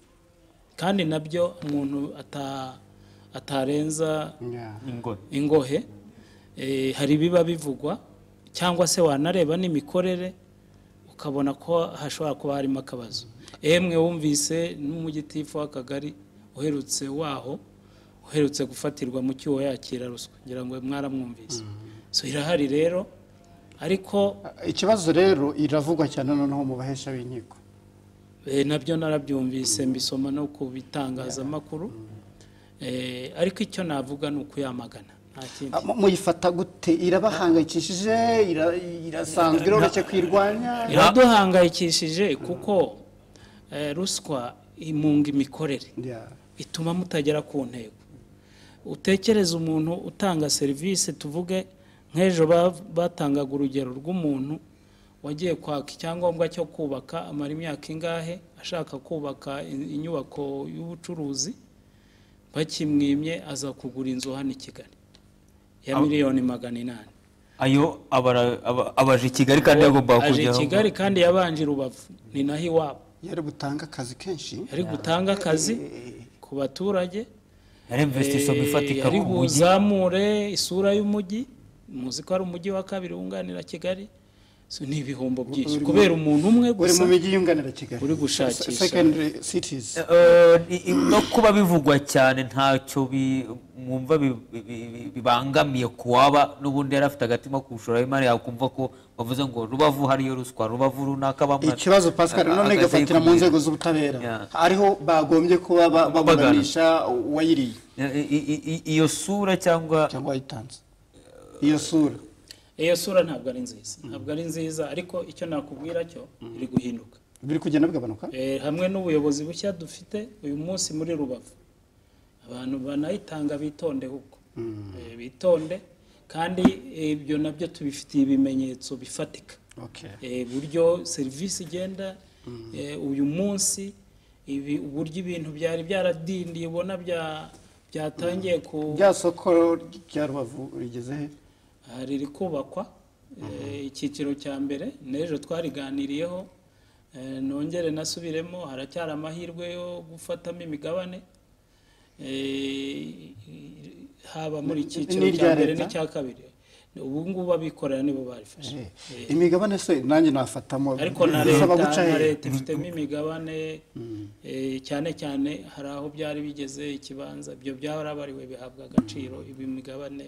[SPEAKER 3] kandi nabyo umuntu ata- atarenza
[SPEAKER 2] Yeah.
[SPEAKER 1] ingoro
[SPEAKER 3] ingohe eh, hari ibiba bivugwa cyangwa se wanareba n'imikorere ukabona ko hashobora kuba harimo akabazo emwe wumvise n'umugitifu w'akagari uherutse waho uherutse gufatirwa mu cyuho yakira ruswa ngira ngo mwaramwumvise so irahari rero ariko
[SPEAKER 2] ikibazo rero iravugwa cyane noneho mu bahesha b'inkiko
[SPEAKER 3] Eh, nabyo narabyumvise mbisoma no ku bitangazamakuru Eh, ariko icyo navuga ni ukuyamagana nta kindi
[SPEAKER 2] Ah, mu- muyifata gute irabahangayikishije ira- irasanzwe iroroshye kuyirwanya
[SPEAKER 3] iraduhangayikishije kuko eh, ruswa imunga imikorere
[SPEAKER 2] Yeah.
[SPEAKER 3] ituma mutagera ku ntego utekereza umuntu utanga serivisi tuvuge nk'ejo ba- batangaga urugero rw'umuntu wagiye kwaka icyangombwa cyo kubaka amara imyaka ingahe ashaka kubaka in- inyubako y'ubucuruzi bakimwimye aza kugura inzu hano i kigali ya miliyoni magana inani
[SPEAKER 1] ayo abara- aba- abaje i kigali kandi yagombaga
[SPEAKER 3] aje i
[SPEAKER 1] kujyaho
[SPEAKER 3] kigali kandi yabanje i rubavu ni naho iwabo
[SPEAKER 2] yari gutanga akazi kenshi
[SPEAKER 3] yari gutanga akazi ku baturage
[SPEAKER 1] yari investition
[SPEAKER 3] Eh,
[SPEAKER 1] ifatika
[SPEAKER 3] yari
[SPEAKER 1] ku mujyi
[SPEAKER 3] buzamure isura y'umujyi muzi ko ari umujyi wa kabiri wunganira kigali so, ni ibihombo
[SPEAKER 2] Uri
[SPEAKER 3] byinshi
[SPEAKER 2] mu-
[SPEAKER 3] kubera umuntu umwe
[SPEAKER 2] uri
[SPEAKER 3] gusa
[SPEAKER 2] mu mijyi yunganira kigali
[SPEAKER 3] Uri gushakisha.
[SPEAKER 2] secondary cities
[SPEAKER 1] Eh, i- i- no kuba bivugwa cyane ntacyo bi- mwumva bi- bi- bi- bibangamiye ku waba n'ubundi yari afite agatima kuwushora imari yakumva ko bavuze ngo rubavu hariyo ruswa rubavu runaka bamwe
[SPEAKER 2] ikibazo pascal none igafatira mu nzego z'ubutabera
[SPEAKER 1] Yeah.
[SPEAKER 2] ariho bagombye kuba ba- baburanisha uwayiriye
[SPEAKER 1] I- i- i- iyo sura cyangwa
[SPEAKER 2] cyangwa wayitanze iyo sura
[SPEAKER 3] iyo sura ntabwo ari nziza ntabwo ari nziza ariko icyo nakubwira cyo iri guhinduka
[SPEAKER 2] biri kugenda bigabanuka
[SPEAKER 3] Eh, hamwe n'ubuyobozi bushya dufite uyu munsi muri rubavu abantu banayitanga bitonde huko Eh, bitonde kandi eh, ibyo nabyo tubifitiye ibimenyetso bifatika
[SPEAKER 2] okay
[SPEAKER 3] Eh, uburyo serivisi igenda eh, uyu munsi ibi uburyo ibintu byari byaradindiye ubona bya- byatangiye ku
[SPEAKER 2] rya soko rya rubavu rigeze he
[SPEAKER 3] hari riri kubakwa eh, icyiciro cya mbere n'ejo twariganiriyeho eh, nongere nasubiremo haracyari amahirwe yo gufatamo imigabane eh, haba muri icyiciro
[SPEAKER 2] n'irya
[SPEAKER 3] cya mbere
[SPEAKER 2] leta?
[SPEAKER 3] n'icya kabiri ubu ngubu abikorera nibo barifashe
[SPEAKER 2] Eh,
[SPEAKER 3] Eh,
[SPEAKER 2] imigabane se nanjye nafatamo
[SPEAKER 3] ariko na
[SPEAKER 2] bisaba
[SPEAKER 3] leta
[SPEAKER 2] guca
[SPEAKER 3] na
[SPEAKER 2] hehe?
[SPEAKER 3] leta ifitemo imigabane eh, cyane cyane hari aho byari bigeze ikibanza ibyo byarabariwe bihabwa agaciro ibi migabane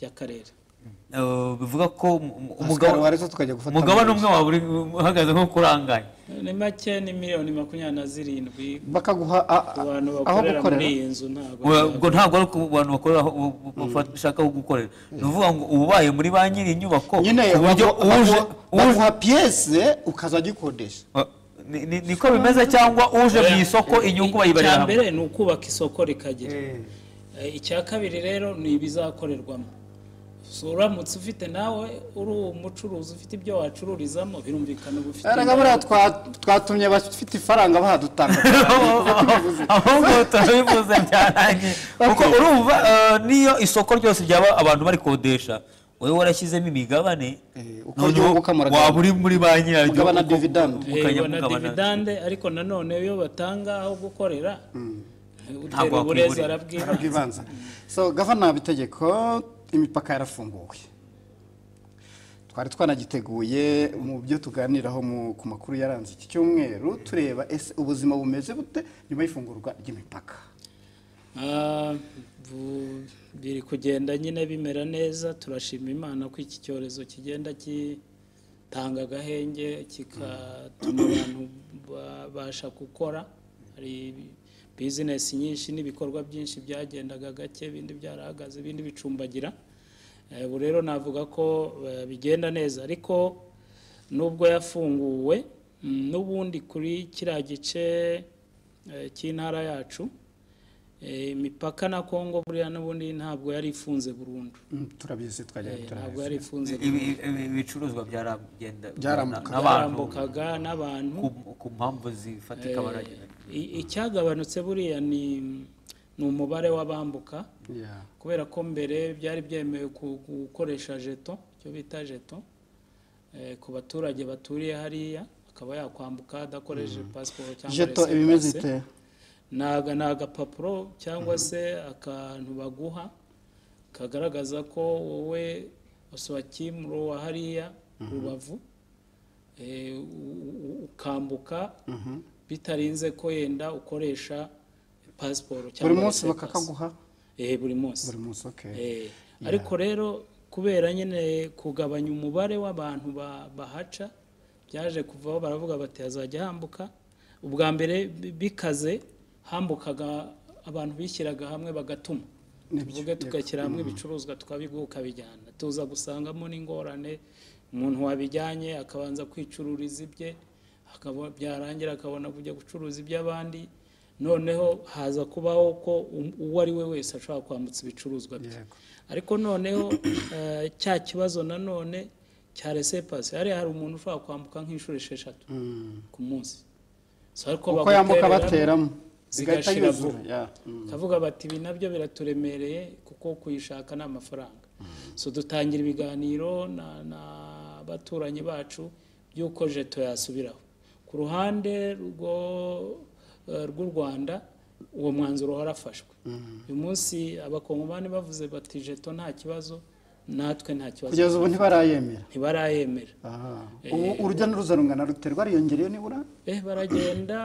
[SPEAKER 3] y'akarere
[SPEAKER 1] Eh, bivuga ko umu- umu- umugabo
[SPEAKER 2] Oscar waretse tukajya gufata
[SPEAKER 1] umugabane umwe waba uri uhagaze nk'ukurangaye
[SPEAKER 3] ni make ni miliyoni makumyabiri na zirindwi
[SPEAKER 2] bakaguha a-
[SPEAKER 3] ku bantu
[SPEAKER 2] a- aho
[SPEAKER 3] bakorera muri
[SPEAKER 2] gukorera
[SPEAKER 3] iyi nzu ntabwo
[SPEAKER 1] ubwo ntabwo ari ku bantu bakorera aho- u- u- bafata- bashaka aho gukorera ni ukuvuga ngo uba ubaye muri ba nyiri inyubako
[SPEAKER 2] nyine
[SPEAKER 1] ku buryo
[SPEAKER 2] bagu-
[SPEAKER 1] uje
[SPEAKER 2] bagu-
[SPEAKER 1] uje
[SPEAKER 2] baguha piyese ukazajya uyikodesha
[SPEAKER 1] Uh, ni- ni- niko bimeze cyangwa uje mu isoko inyungu bayibarira hamwe
[SPEAKER 3] mbere ni ukubaka isoko rikagira Eh, icya kabiri rero ni ibizakorerwamo So, uramutse ufite nawe uri umucuruzi ufite ibyo wacururizamo birumvikana uba ufite
[SPEAKER 2] Erega buriya twa- twatumye abafite ifaranga bahadutanga
[SPEAKER 1] ahubwo turabivuze byarangiye kuko urumva eh, niyo isoko ryose ryaba abantu barikodesha wowe warashyizemo imigabane
[SPEAKER 2] Eh, uko
[SPEAKER 1] noneho
[SPEAKER 2] ryunguka muragabana.
[SPEAKER 1] waba uri muri ba nyiraryo
[SPEAKER 2] Mugabana
[SPEAKER 1] uko-
[SPEAKER 2] dividende.
[SPEAKER 1] uko- mukajya
[SPEAKER 3] mukajya na
[SPEAKER 1] mugabana.
[SPEAKER 3] dividande ariko nanone iyo batanga aho gukorera eh,
[SPEAKER 1] Ntabwo
[SPEAKER 3] utera uburezi
[SPEAKER 1] wakwigurira.
[SPEAKER 3] arabwibanza
[SPEAKER 2] arabwibanza so gavana w'itegeko imipaka yarafunguwe twari twanagiteguye mu byo tuganiraho mu- ku makuru yaranze iki cyumweru tureba ese ubuzima bumeze bute nyuma y'ifungurwa ry'imipaka
[SPEAKER 3] Ah, bu- biri kugenda nyine bimera neza turashima imana ko iki cyorezo kigenda gitanga agahenge kigatuma abantu babasha gukora hari bizinesi nyinshi n'ibikorwa byinshi byagendaga gake ibindi byarahagaze ibindi bicumbagira Eh, ubu rero navuga ko eh, bigenda neza ariko nubwo yafunguwe mm, n'ubundi kuri kiriya gice eh, cy'intara yacu Eh, imipaka na kongo buriya n'ubundi ntabwo yari ifunze burundu
[SPEAKER 2] Mm, turabizi
[SPEAKER 3] Eh,
[SPEAKER 2] twajya
[SPEAKER 3] ntabwo yari ifunze burundu
[SPEAKER 1] Ibi- ibi- ibicuruzwa byaragenda
[SPEAKER 2] Byarambuka.
[SPEAKER 1] n'abantu
[SPEAKER 3] yarambukaga n'abantu
[SPEAKER 1] ku, ku mpamvu zifatika
[SPEAKER 3] Eh,
[SPEAKER 1] baragenda
[SPEAKER 3] i- icyagabanutse buriya ni ni umubare w'abambuka
[SPEAKER 2] Yeah.
[SPEAKER 3] kubera ko mbere byari byemewe ku- gukoresha jeto icyo bita jeto eh, ku baturage baturiye hariya akaba yakwambuka adakoresheje pasiporo cyangwa
[SPEAKER 2] jeto
[SPEAKER 3] residence.
[SPEAKER 2] ibimeze ite
[SPEAKER 3] naga ni agapapuro cyangwa se akantu baguha kagaragaza ko wowe uswakimuro wa hariya rubavu eh, u- u- ukambuka bitarinze ko yenda ukoresha pasiporo
[SPEAKER 2] buri
[SPEAKER 3] cyangwa
[SPEAKER 2] munsi
[SPEAKER 3] se pasi.
[SPEAKER 2] bakakaguha
[SPEAKER 3] Eh, buri munsi
[SPEAKER 2] buri munsi okay
[SPEAKER 3] Eh, ariko rero kubera nyine kugabanya umubare w'abantu ba- bahaca byaje kuvaho baravuga bati hazajya hambuka ubwa mbere bi- bikaze hambukaga abantu bishyiraga hamwe bagatuma
[SPEAKER 2] Nibyo,
[SPEAKER 3] tuvuge tugashyira hamwe ibicuruzwa tukabiguka bijyana tuza gusangamo n'ingorane umuntu wabijyanye akabanza kwicururiza ibye akaba- byarangira akabona kujya gucuruza iby'abandi noneho haza kubaho ko um- uwo ari we wese ashobora kwambutsa ibicuruzwa bye
[SPEAKER 2] Yego.
[SPEAKER 3] ariko noneho eh, cya kibazo nanone cya resepasi hariya hari umuntu ushobora kwambuka nk'inshuro esheshatu
[SPEAKER 2] Mm.
[SPEAKER 3] ku munsi So, ariko
[SPEAKER 2] uko yambuka
[SPEAKER 3] baguterera-
[SPEAKER 2] bateramo igahita
[SPEAKER 3] zigashira
[SPEAKER 2] yuzura
[SPEAKER 3] vuba.
[SPEAKER 2] Yeah. Mm.
[SPEAKER 3] kavuga bati ibi nabyo biraturemereye kuko kuyishaka ni amafaranga so dutangira ibiganiro na- n'abaturanyi bacu by'uko jeto yasubiraho ku ruhande rwo- eh, rw'u rwanda uwo mwanzuro warafashwe uyu munsi abakongomani bavuze bati jeto nta kibazo natwe nta kibazo
[SPEAKER 2] kugeza ubu ntibarayemera
[SPEAKER 3] ntibarayemera
[SPEAKER 2] Aha. ubu urujya n'uruza rungana ruterwa rwiyongereye nibura
[SPEAKER 3] eh baragenda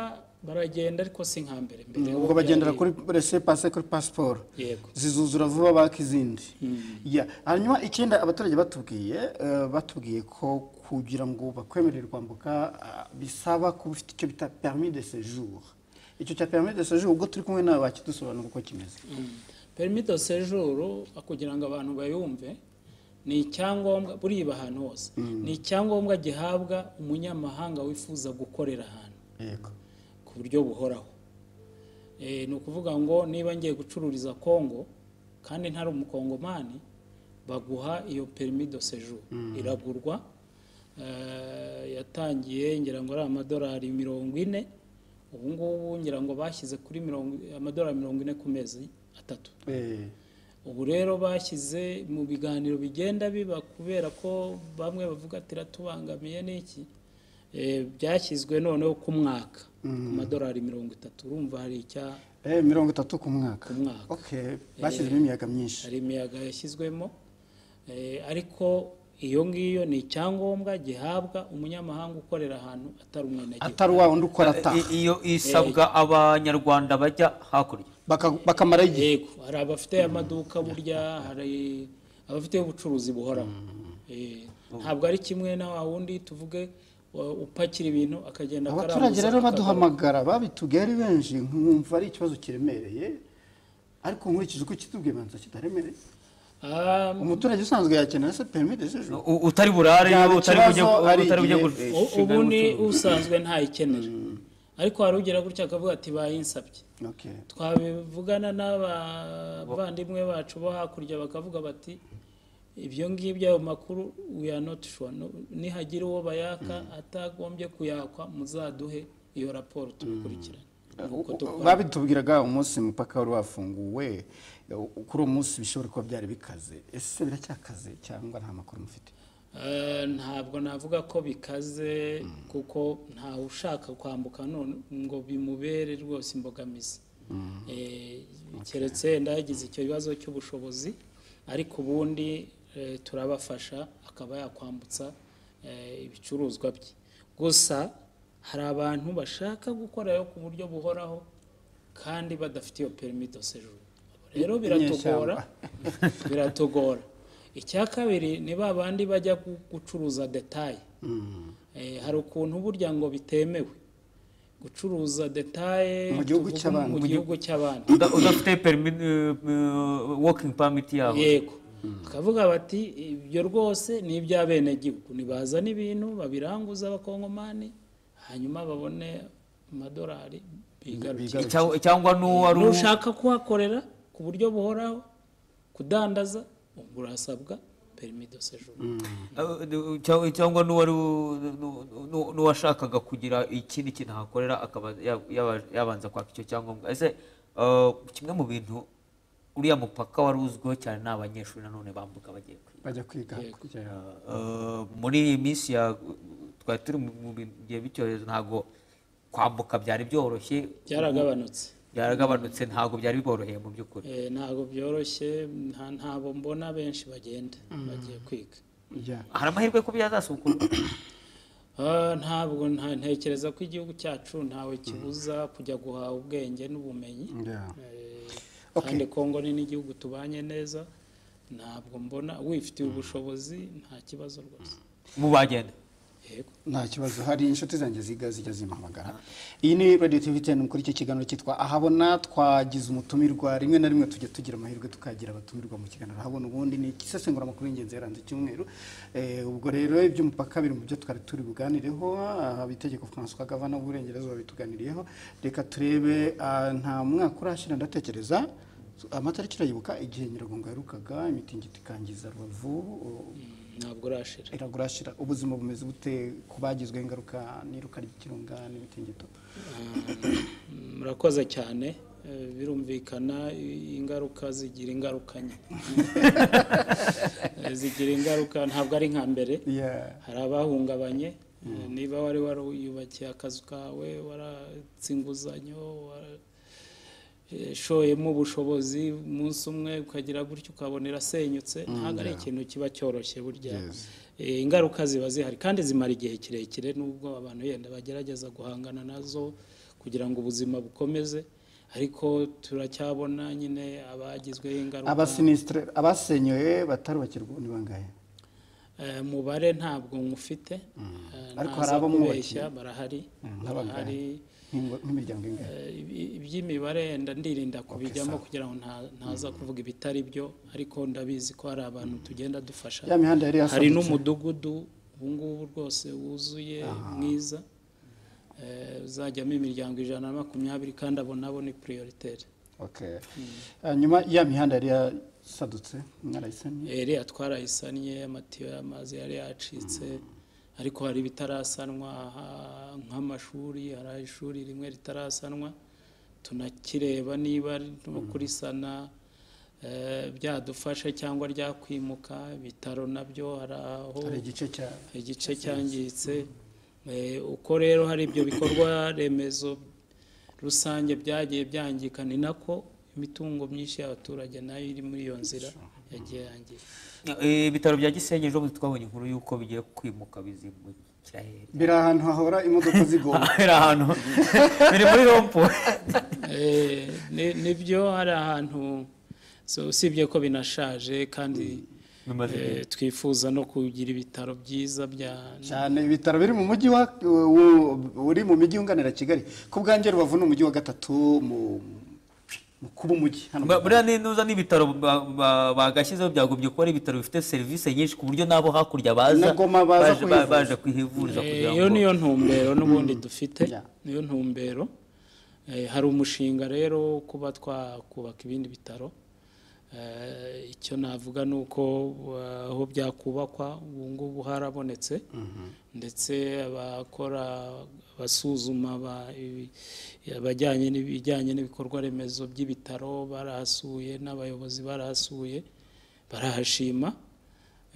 [SPEAKER 3] baragenda ariko si nka mbere mbere
[SPEAKER 2] ubwo bagendera kuri rese pase kuri pasiporo
[SPEAKER 3] yego
[SPEAKER 2] zizuzura vuba baka izindi Ya. hanyuma ikindi abaturage batubwiye eh, batubwiye ko kugira ngo bakwemerere kwambuka ah, bisaba kuba ufite icyo bita permis de séjour icyo cya permis de séjour ubwo turi kumwe nawe wakidusobanura uko kimeze
[SPEAKER 3] permis de séjour kugira ngo abantu bayumve ni icyangombwa buriba ahantu hose ni icyangombwa gihabwa umunyamahanga wifuza gukorera ahantu
[SPEAKER 2] yego
[SPEAKER 3] ku buryo buhoraho Eh, ni ukuvuga ngo niba ngiye gucururiza kongo kandi ntari umukongomani baguha iyo perimi de séjour iragurwa Eh, yatangiye ngira ngo ari amadolari mirongo ine ubu ngubu ngira ngo bashyize kuri mirongo amadolari mirongo ine ku mezi atatu
[SPEAKER 2] Eh,
[SPEAKER 3] ubu rero bashyize mu biganiro bigenda biba kubera ko bamwe bavuga ati ratubangamiye n'iki Eh, byashyizwe noneho ku mwaka ku madolari mirongo itatu urumva hari icya
[SPEAKER 2] eh, mirongo itatu ku mwaka
[SPEAKER 3] Ku mwaka.
[SPEAKER 2] okay bashyizemo imiyaga myinshi
[SPEAKER 3] hari imiyaga yashyizwemo Eh, ariko iyo ngiyo ni icyangombwa gihabwa umunyamahanga ukorera ahantu atari umwenegihugu
[SPEAKER 2] atari wa wundi ukora ataha
[SPEAKER 1] I- iyo isabwa abanyarwanda bajya hakurya
[SPEAKER 2] Baka- bakamaraho igihe
[SPEAKER 3] yego hari abafite amaduka burya hari abafite ubucuruzi buhoraho Eh, ntabwo ari kimwe na wa wundi tuvuge wa- upakira ibintu akagenda
[SPEAKER 2] abaturage
[SPEAKER 3] akaranguza
[SPEAKER 2] rero
[SPEAKER 3] akagaruka.
[SPEAKER 2] baduhamagara babitubwira benshi nkumva ari ikibazo kiremereye ariko nkurikije uko kitubwiye banza kitaremereye
[SPEAKER 3] Ah,
[SPEAKER 2] umuturage usanzwe yakenera se permis de séjour
[SPEAKER 1] U- utari burare
[SPEAKER 2] Yaba
[SPEAKER 1] utari
[SPEAKER 2] ikibazo
[SPEAKER 1] bujye
[SPEAKER 2] ari
[SPEAKER 1] utari bujye
[SPEAKER 2] igihe,
[SPEAKER 1] gu-
[SPEAKER 2] eh,
[SPEAKER 3] u-
[SPEAKER 1] gushinga
[SPEAKER 3] ubu ni
[SPEAKER 1] ubucuruzi.
[SPEAKER 3] usanzwe ntayikenera ariko hari ugira gutya akavuga ati bayinsabye
[SPEAKER 2] okay
[SPEAKER 3] twabivugana n'abavandimwe bacu bo hakurya bakavuga bati ibyo ngibyo ayo makuru we are not sure No- nihagira uwo bayaka atagombye kuyakwa muzaduhe iyo raporo tubikurikirane Nuko dukora.
[SPEAKER 2] babitubwiraga umunsi umupaka wari wafunguwe kuri uwo munsi bishobora kuba byari bikaze ese biracyakaze cyangwa nta makuru mufite
[SPEAKER 3] Eh, ntabwo navuga ko bikaze kuko ntawe ushaka kwambuka none ngo bimubere rwose imbogamizi Eh, keretse yenda yagize icyo kibazo cy'ubushobozi ariko ubundi eh, turabafasha akaba yakwambutsa eh, ibicuruzwa bye gusa hari abantu bashaka gukorerayo ku buryo buhoraho kandi badafite iyo perimi de séjour rero biratugora biratugora icya kabiri ni ba bandi bajya gu- gucuruza detaye hari ukuntu burya ngo bitemewe gucuruza detaye
[SPEAKER 2] Mu gihugu
[SPEAKER 3] tuvuge
[SPEAKER 2] cy'abandi.
[SPEAKER 3] mu gihugu cy'abandi
[SPEAKER 1] Uda- udafite perimi eh, eh, working permit yawe
[SPEAKER 3] yego bakavuga bati ibyo rwose ni iby'abenegihugu nibazana ibintu babiranguza abakongomani hanyuma babone amadolari bigarukira
[SPEAKER 2] Bigarukira.
[SPEAKER 1] Cyangwa- cyangwa n'uwari u-
[SPEAKER 3] ushaka kuhakorera ku buryo buhoraho kudandaza ubwo urasabwa perimi de séjour
[SPEAKER 1] Eh, cyangwa- cyangwa n'uwari u- nu- nu- n'uwashakaga kugira ikindi kintu ahakorera akaba ya- yaba- yabanza kwaka icyo cyangombwa ese eh, kimwe mu bintu uriya mupaka wari uzwiho cyane ni abanyeshuri nanone bambuka bagiye kwiga
[SPEAKER 2] bajya kwiga hakurya yaho.
[SPEAKER 1] Uh, muri iyi minsi ya- twari turi mu mu bihe by'icyorezo ntabwo kwambuka byari byoroshye
[SPEAKER 3] byaragabanutse
[SPEAKER 1] byaragabanutse ntabwo byari biboroheye mu by'ukuri
[SPEAKER 3] Eh, ntabwo byoroshye nta- ntabwo mbona benshi bagenda bagiye kwiga
[SPEAKER 2] Yeah.
[SPEAKER 1] hari amahirwe ko byazasukurwa
[SPEAKER 3] Ah, ntabwo nta- ntekereza ko igihugu cyacu ntawe kibuza kujya guhaha ubwenge n'ubumenyi
[SPEAKER 2] Yeah.
[SPEAKER 3] Eh,
[SPEAKER 2] Okay.
[SPEAKER 3] kandi kongo ni n'igihugu tubanye neza ntabwo mbona wifitiye ubushobozi nta kibazo rwose
[SPEAKER 1] mu bagenda
[SPEAKER 3] yego
[SPEAKER 2] nta kibazo hari inshuti zanjye ziga zijya zimpamagara iyi ni radiyo tivi teni kuri iki kiganiro cyitwa ahabona twagize umutumirwa rimwe na rimwe tujya tugira amahirwe tukagira abatumirwa mu kiganiro ahabona ubundi ni isesenguramakuru y'ingenzi yaranze icyumweru Eh, ubwo rero iby'umupaka biri mu byo twari turi buganireho ah, bitegeko francois gavana w'uburengerazuba bituganiriyeho reka turebe ah, nta mwaka urashira ndatekereza amatariki urayibuka igihe nyiragongo yaherukaga imitingito ikangiza rubavu o-
[SPEAKER 3] ntabwo urashira
[SPEAKER 2] iragurashira ubuzima bumeze bute ku bagizweho ingaruka n'iruka ry'ikirunga n'imitingito
[SPEAKER 3] Mm, murakoze cyane Eh, birumvikana i- ingaruka zigira ingaruka nke Eh, zigira ingaruka ntabwo ari nka mbere
[SPEAKER 2] Yeah.
[SPEAKER 3] hari abahungabanye eh, niba wari waruyubakiye akazu kawe waratse inguzanyo warashoyemo ubushobozi umunsi umwe ukagira gutyo ukabonera asenyutse ntabwo ari ikintu kiba cyoroshye burya Eh, ingaruka ziba zihari kandi zimara igihe kirekire nubwo abantu yenda bagerageza guhangana nazo kugira ngo ubuzima bukomeze ariko turacyabona nyine abagizweho ingaruka
[SPEAKER 2] abasinisitire abasenyoye batarubakirwa ni bangahe
[SPEAKER 3] Eh, mubare ntabwo ngufite Eh,
[SPEAKER 2] Ariko
[SPEAKER 3] ntaza
[SPEAKER 2] hari abo mwubakiye.
[SPEAKER 3] kubeshya barahari
[SPEAKER 2] Mm, nk'abangahe.
[SPEAKER 3] barahari
[SPEAKER 2] nk'ingo- nk'imiryango ingana
[SPEAKER 3] Eh, ibi- iby'imibare nda- ndirinda kubijyamo kugira ngo nta- ntaza kuvuga ibitari byo ariko ndabizi ko hari abantu tugenda dufasha
[SPEAKER 2] ya mihanda yari
[SPEAKER 3] hari
[SPEAKER 2] yasadutse
[SPEAKER 3] n'umudugudu ubu ngubu rwose wuzuye mwiza Eh, uzajyamo imiryango ijana na makumyabiri kandi abo nabo ni prioritaire
[SPEAKER 2] Okay. hanyuma ya mihanda yari yasadutse mwarayisamye
[SPEAKER 3] iriya twarayisannye amatiyo y'amazi yari yacitse ariko hari ibitarasanwa ha- nk'amashuri hari ishuri rimwe ritarasanwa tunakireba niba no kurisana eh, byadufasha cyangwa ryakwimuka ibitaro nabyo hari aho
[SPEAKER 2] hari igice cya
[SPEAKER 3] igice cyangiritse Eh, uko rero hari ibyo bikorwa remezo rusange byagiye byangika ni nako imitungo myinshi y'abaturage nayo iri muri iyo nzira yagiye yangira
[SPEAKER 1] Eh, ibitaro bya gisenyi ejo bundi twabonye inkuru y'uko bigiye kwimuka bizimukira hehe
[SPEAKER 2] biri ahantu hahora imodoka zigomba
[SPEAKER 1] hari ahantu biri muri rompo
[SPEAKER 3] Eh, ni- nibyo hari ahantu so, usibye ko binashaje kandi
[SPEAKER 1] bimaze
[SPEAKER 3] eh,
[SPEAKER 1] igihe.
[SPEAKER 3] twifuza no kugira ibitaro byiza bya
[SPEAKER 2] cyane ibitaro biri mu mujyi wa u- uri mu mijyi yunganira kigali ku bwanjye rubavu ni umujyi wa gatatu mu mu kuba umujyi hano mu
[SPEAKER 1] Ba- buriya ninuza n'ibitaro ba- ba- bagashyizeho byagobye kuba ari ibitaro bifite serivisi nyinshi ku buryo nabo hakurya baza
[SPEAKER 2] Na Goma baza
[SPEAKER 1] baje- ba-
[SPEAKER 2] kuhivuza.
[SPEAKER 1] baje kwihivuriza
[SPEAKER 3] Eh,
[SPEAKER 1] kugira
[SPEAKER 3] iyo
[SPEAKER 1] ngo
[SPEAKER 3] niyo ntumbero n'ubundi dufite
[SPEAKER 2] Yeah.
[SPEAKER 3] niyo ntumbero Eh, hari umushinga rero wo kuba twakubaka ibindi bitaro Eh, icyo navuga ni uko uh, aho byakubakwa ubu ngubu harabonetse ndetse abakora abasuzuma ba- ibi- abajyanye n'ibijyanye n'ibikorwa remezo by'ibitaro barahasuye n'abayobozi barahasuye barahashima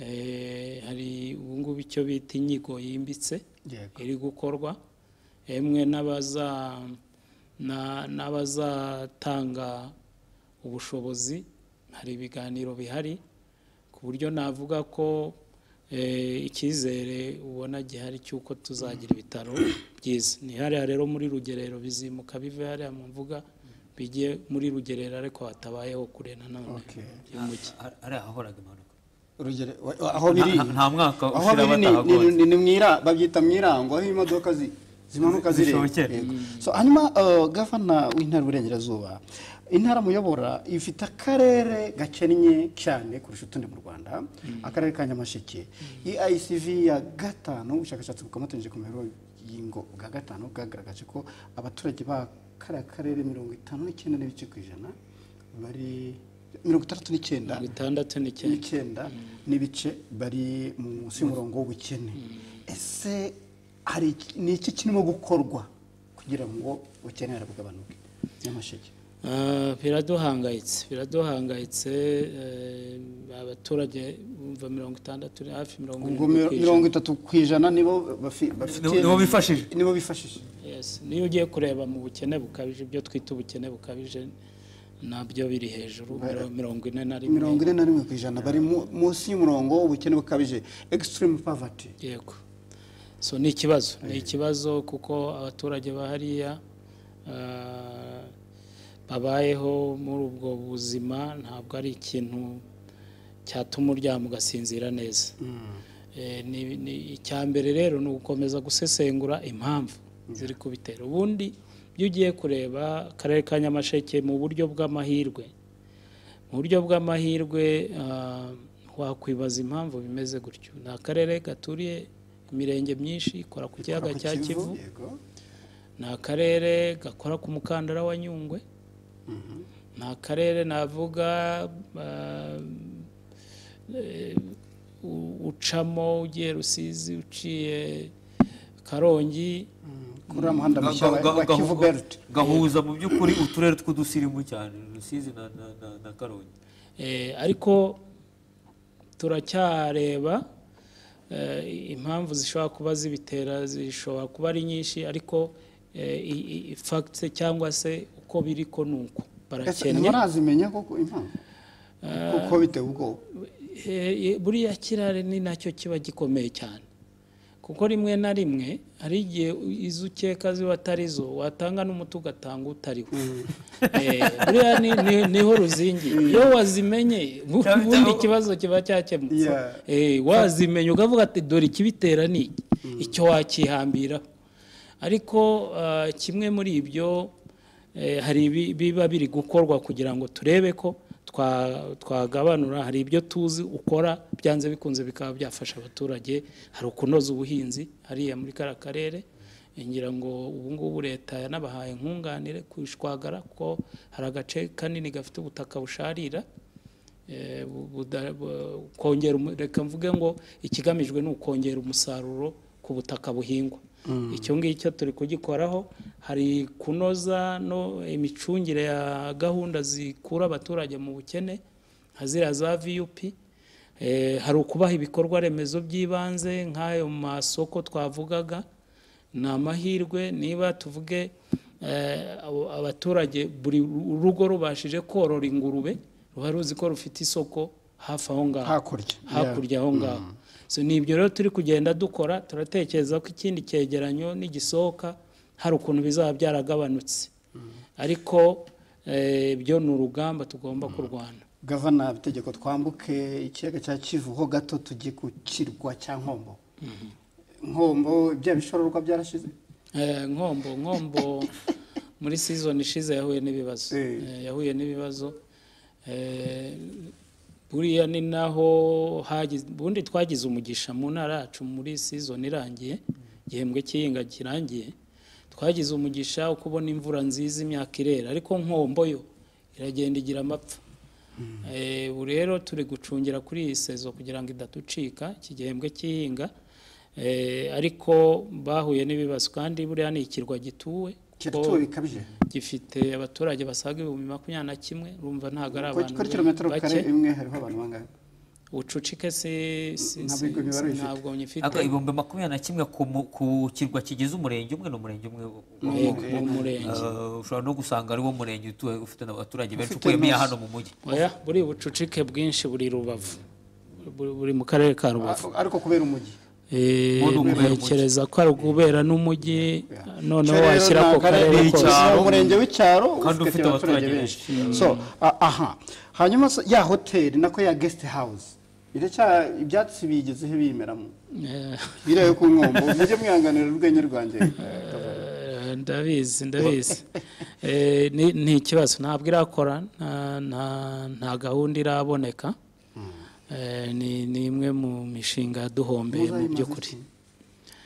[SPEAKER 3] Eh, hari ubu ngubu icyo bita inyigo yimbitse
[SPEAKER 2] Yego.
[SPEAKER 3] iri gukorwa emwe n'abaza na- n'abazatanga ubushobozi hari ibiganiro bihari ku buryo navuga ko eh, icyizere ubona gihari cy'uko tuzagira ibitaro byiza ni hariya rero muri rugerero bizimuka bive hariya mu mvuga bijye muri rugerero ariko hatabayeho kure nanone
[SPEAKER 2] Okay.
[SPEAKER 3] y'umujyi
[SPEAKER 1] Har- hari ahahoraga impanuka
[SPEAKER 2] Rugere- wa- aho biri
[SPEAKER 1] Nta- nta mwaka
[SPEAKER 2] aho
[SPEAKER 1] ushira
[SPEAKER 2] biri ni- ni-
[SPEAKER 1] batahagonze.
[SPEAKER 2] ni- ni mwira- babyita mwirango aho imodoka zi- zimanuka zireba
[SPEAKER 1] Zishobokera.
[SPEAKER 2] Yego. So, hanyuma uh, gavana w'intara y'uburengerazuba intara muyobora ifite akarere gakennye cyane kurusha utundi mu rwanda akarere ka nyamasheke eicv ya gatanu ubushakashatsi bukomatanyije ku mibare y'ingo bwa gatanu bwagaragaje ko abaturage ba kariya karere mirongo itanu n'icyenda n'ibice ku ijana bari mirongo itandatu n'icyenda
[SPEAKER 3] itandatu ni cyane
[SPEAKER 2] icyenda n'ibice bari munsi y'umurongo w'ubukene ese hari iki- ni iki kirimo gukorwa kugira ngo ubukene bugabanuke nyamasheke
[SPEAKER 3] Ah, biraduhangayitse biraduhangayitse eh, abaturage bumva mirongo itandatu ni hafi mirongo
[SPEAKER 2] ubwo
[SPEAKER 3] irindwi ku
[SPEAKER 2] mirongo
[SPEAKER 3] ijana
[SPEAKER 2] itatu ku ijana nibo bafi- bafite
[SPEAKER 1] Nibo- nibo bifashije.
[SPEAKER 2] nibo bifashije
[SPEAKER 3] Yes, niyo ugiye kureba mu bukene bukabije ibyo twita ubukene bukabije nabyo biri hejuru miro- mirongo ine na rimwe
[SPEAKER 2] mirongo ine na rimwe ku ijana bari mu- munsi y'umurongo w'ubukene bukabije extreme poverty
[SPEAKER 3] yego so ni ikibazo ni ikibazo kuko abaturage ba hariya ah, babayeho muri ubwo buzima ntabwo ari ikintu cyatuma uryama ugasinzira neza Eh, ni- ni icya mbere rero ni ugukomeza gusesengura impamvu ziri kubitera ubundi iyo ugiye kureba akarere ka nyamasheke mu buryo bw'amahirwe mu buryo bw'amahirwe ah, wakwibaza impamvu bimeze gutyo ni akarere gaturiye imirenge myinshi ikora ku kiyaga
[SPEAKER 2] Ku
[SPEAKER 3] cya kivu
[SPEAKER 2] yego.
[SPEAKER 3] ni akarere gakora ku mukandara wa nyungwe ni akarere navuga ah, eh, u- ucamo ugiye rusizi uciye karongi
[SPEAKER 2] kuri uriya muhanda mushya
[SPEAKER 1] Ga- ga-
[SPEAKER 2] wa- wa
[SPEAKER 1] ga-
[SPEAKER 2] kivu
[SPEAKER 1] ga-
[SPEAKER 2] belt
[SPEAKER 1] gahuza mu by'ukuri uturere tw'udusirimu cyane rusizi na, na, na, na karongi
[SPEAKER 3] Eh, ariko turacyareba eh, impamvu zishobora kuba zibitera zishobora kuba ari nyinshi ariko eh, i- i- i- facts cyangwa se uko biri ko ni uko
[SPEAKER 2] ese ntibarazimenya koko impamvu kuko bitewe ubwoba
[SPEAKER 3] Eh, buriya kirare ni nacyo kiba gikomeye cyane kuko rimwe na rimwe hari igihe u- izo ukeka ziba atari zo watanga n'umuti ugatanga utariho Eh, buriya ni- ni- niho ruzingiye iyo wazimenye bu-
[SPEAKER 1] Cyangwa-
[SPEAKER 3] ubundi
[SPEAKER 1] cyangwa-
[SPEAKER 3] ikibazo kiba cyakemutse
[SPEAKER 2] Yeah.
[SPEAKER 3] Eh, wazimenya ukavuga ati dore ikibitera ni iki icyo wakihambiraho ariko eh, kimwe muri ibyo eh, hari ibi- biba biri gukorwa kugira ngo turebe ko twa- twagabanura hari ibyo tuzi ukora byanze bikunze bikaba byafasha abaturage hari ukunoza ubuhinzi hariya muri kariya karere ngira ngo ubu ngubu leta yanabahaye nkunganire ku ishwagara kuko hari agace kanini gafite ubutaka busharira Eh, bu- buda- bu- kongera umu- reka mvuge ngo ikigamijwe ni ukongera umusaruro ku butaka buhingwa icyo ngicyo turi kugikoraho hari kunoza no imicungire ya gahunda zikura abaturage mu bukene nka ziriya za vup Eh, hari ukubaha ibikorwa remezo by'ibanze nk'ayo masoko twavugaga ni amahirwe niba tuvuge eh, abo- abaturage buri ru- rugo rubashije korora ingurube ruba ruzi ko rufite isoko hafi aho ngaho
[SPEAKER 2] hakurya
[SPEAKER 3] hakurya aho ngaho so ni ibyo rero turi kugenda dukora turatekereza ko ikindi cyegeranyo nigisohoka hari ukuntu bizaba byaragabanutse ariko eh, byo ni urugamba tugomba kurwana
[SPEAKER 2] gavana itegeko twambuke ikiyaga cya kivu ho gato tujye ku kirwa cya nkombo nkombo bya bishororwa byarashize
[SPEAKER 3] Eh, nkombo nkombo muri season ishize yahuye n'ibibazo
[SPEAKER 2] Eh.
[SPEAKER 3] Eh, yahuye n'ibibazo Eh, buriya ni naho hagize ubundi twagize umugisha mu ntara yacu muri season irangiye igihembwe cy'ihinga kirangiye twagize umugisha wo kubona imvura nziza imyaka irera ariko nkombo yo iragenda igira amapfa Eh, ubu rero turi gucungira kuri iyi sezo kugira ngo idaducika iki gihembwe cy'ihinga Eh, ariko bahuye n'ibibazo kandi buriya ni ikirwa gituwe kuko
[SPEAKER 2] kiratuwe bikabije
[SPEAKER 3] gifite abaturage basaga ibihumbi makumyabiri na kimwe rumva ntabwo ari
[SPEAKER 2] Kuri-
[SPEAKER 3] abantu
[SPEAKER 2] kuri kilometero kare
[SPEAKER 3] bake
[SPEAKER 2] imwe hariho abantu bangahe
[SPEAKER 3] ubucucike si si-
[SPEAKER 2] Ntabwo
[SPEAKER 3] si-
[SPEAKER 2] ibyo mibare bifite.
[SPEAKER 3] ntabwo nyifite
[SPEAKER 1] Aka ibihumbi makumyabiri na kimwe ku mu- ku kirwa kigize umurenge umwe ni umurenge umwe wo-
[SPEAKER 3] Eh,
[SPEAKER 1] wo-
[SPEAKER 3] ku murenge
[SPEAKER 1] Eh, ushobora no gusanga ari wo murenge utuwe ufite abaturage benshi
[SPEAKER 2] Ufite
[SPEAKER 1] ukuyemo iya
[SPEAKER 2] nose.
[SPEAKER 1] hano mu mujyi
[SPEAKER 3] oya buri bucucike bwinshi buri rubavu buri buri mu karere ka rubavu
[SPEAKER 2] A- ariko kubera umujyi
[SPEAKER 3] Eh,
[SPEAKER 1] Ubu ni ukubera umujyi.
[SPEAKER 3] ntekereza ko ari ukubera n'umujyi noneho
[SPEAKER 2] Cyo rero
[SPEAKER 3] washyira
[SPEAKER 2] ni
[SPEAKER 3] ako
[SPEAKER 2] akarere
[SPEAKER 3] karere
[SPEAKER 2] kose.
[SPEAKER 3] kose
[SPEAKER 2] Ni umurenge w'icyaro
[SPEAKER 1] Kandi ufite abaturage
[SPEAKER 2] so a- aha hanyuma so- ya hoteli nako ya guest house iracya ibyatsi bigeze he bimeramo
[SPEAKER 3] Eh,
[SPEAKER 2] birebe ku nkombo mujye mwihanganira urwenya rwanjye
[SPEAKER 3] Eh, ndabizi ndabizi Eh, ni ni ikibazo ntabwo irakora nta- nta- nta gahunda iraboneka Eh, ni ni imwe mu mishinga yaduhombeye mu by'ukuri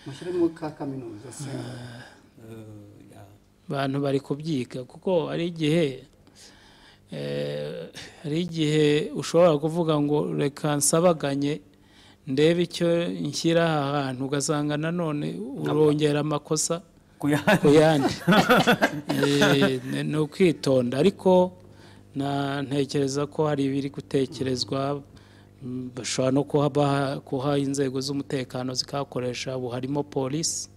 [SPEAKER 2] mushyiremo ka kaminuza se
[SPEAKER 1] Eh, ya.
[SPEAKER 3] abantu bari kubyiga kuko hari igihe eh, hari igihe ushobora kuvuga ngo reka nsabaganye ndebe icyo nshyira aha hantu ugasanga nanone urongera amakosa
[SPEAKER 1] Kuya-
[SPEAKER 3] ku yandi Eh, ni- ni ukwitonda ariko na- ntekereza ko hari ibiri gutekerezwa Mm, bashobora no kuhabaha- kuha inzego z'umutekano zikahakoresha ubu harimo polisi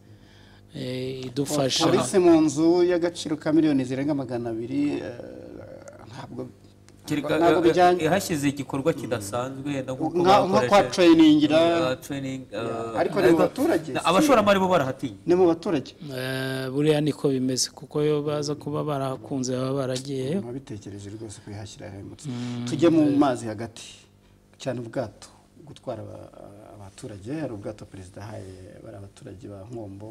[SPEAKER 3] eh, idufasha
[SPEAKER 2] polisi mu nzu y'agaciro ka miliyoni zirenga magana abiri eh, ntabwo
[SPEAKER 1] Kereka,
[SPEAKER 2] ntabwo
[SPEAKER 1] eh,
[SPEAKER 2] bijyanye
[SPEAKER 1] eh, hashyize igikorwa kidasanzwe no
[SPEAKER 2] nka-
[SPEAKER 1] gukorera-
[SPEAKER 2] nko kwa trayiningira
[SPEAKER 1] Eh, training, eh,
[SPEAKER 2] ariko ni mu baturage, si?
[SPEAKER 1] abashoramari bo barahatinye
[SPEAKER 2] ni mu baturage
[SPEAKER 3] Eh, buriya niko bimeze kuko iyo baza kuba barahakunze baba baragiyeyo
[SPEAKER 2] mwabitekereje rwose kuyihashyira ahemutse tujye mu mazi hagati cyane ubwato gutwara aba- abaturage hari ubwato perezida ahaye bari abaturage ba nkombo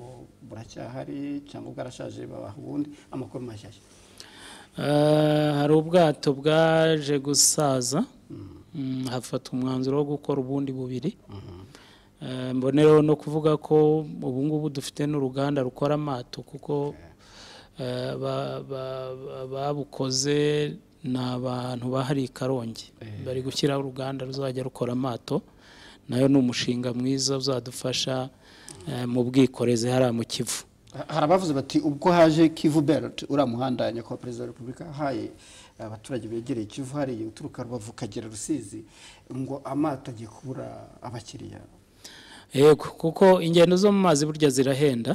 [SPEAKER 2] buracyahari cyangwa bwarashaje babaha ubundi amakuru mashyashya
[SPEAKER 3] Eh, hari ubwato bwaje gusaza Mm, hafata umwanzuro wo gukora ubundi bubiri Eh, mbonereho no kuvuga ko ubu ngubu dufite n'uruganda rukora amato kuko eh, ba- ba- ba- babukoze ni abantu bahari i karongi bari gushyiraho uruganda ruzajya rukora amato nayo ni umushinga mwiza uzadufasha eh, mu bwikorezi hariya mu kivu
[SPEAKER 2] Ha- hari abavuze bati ubwo haje kivu belt uriya muhanda nyakubahwa perezida wa repubulika ahaye abaturage begereye kivu hariya uturuka rubavu ukagera rusizi ngo amato agiye kubura abakiriya
[SPEAKER 3] yego kuko ingendo zo mu mazi burya zirahenda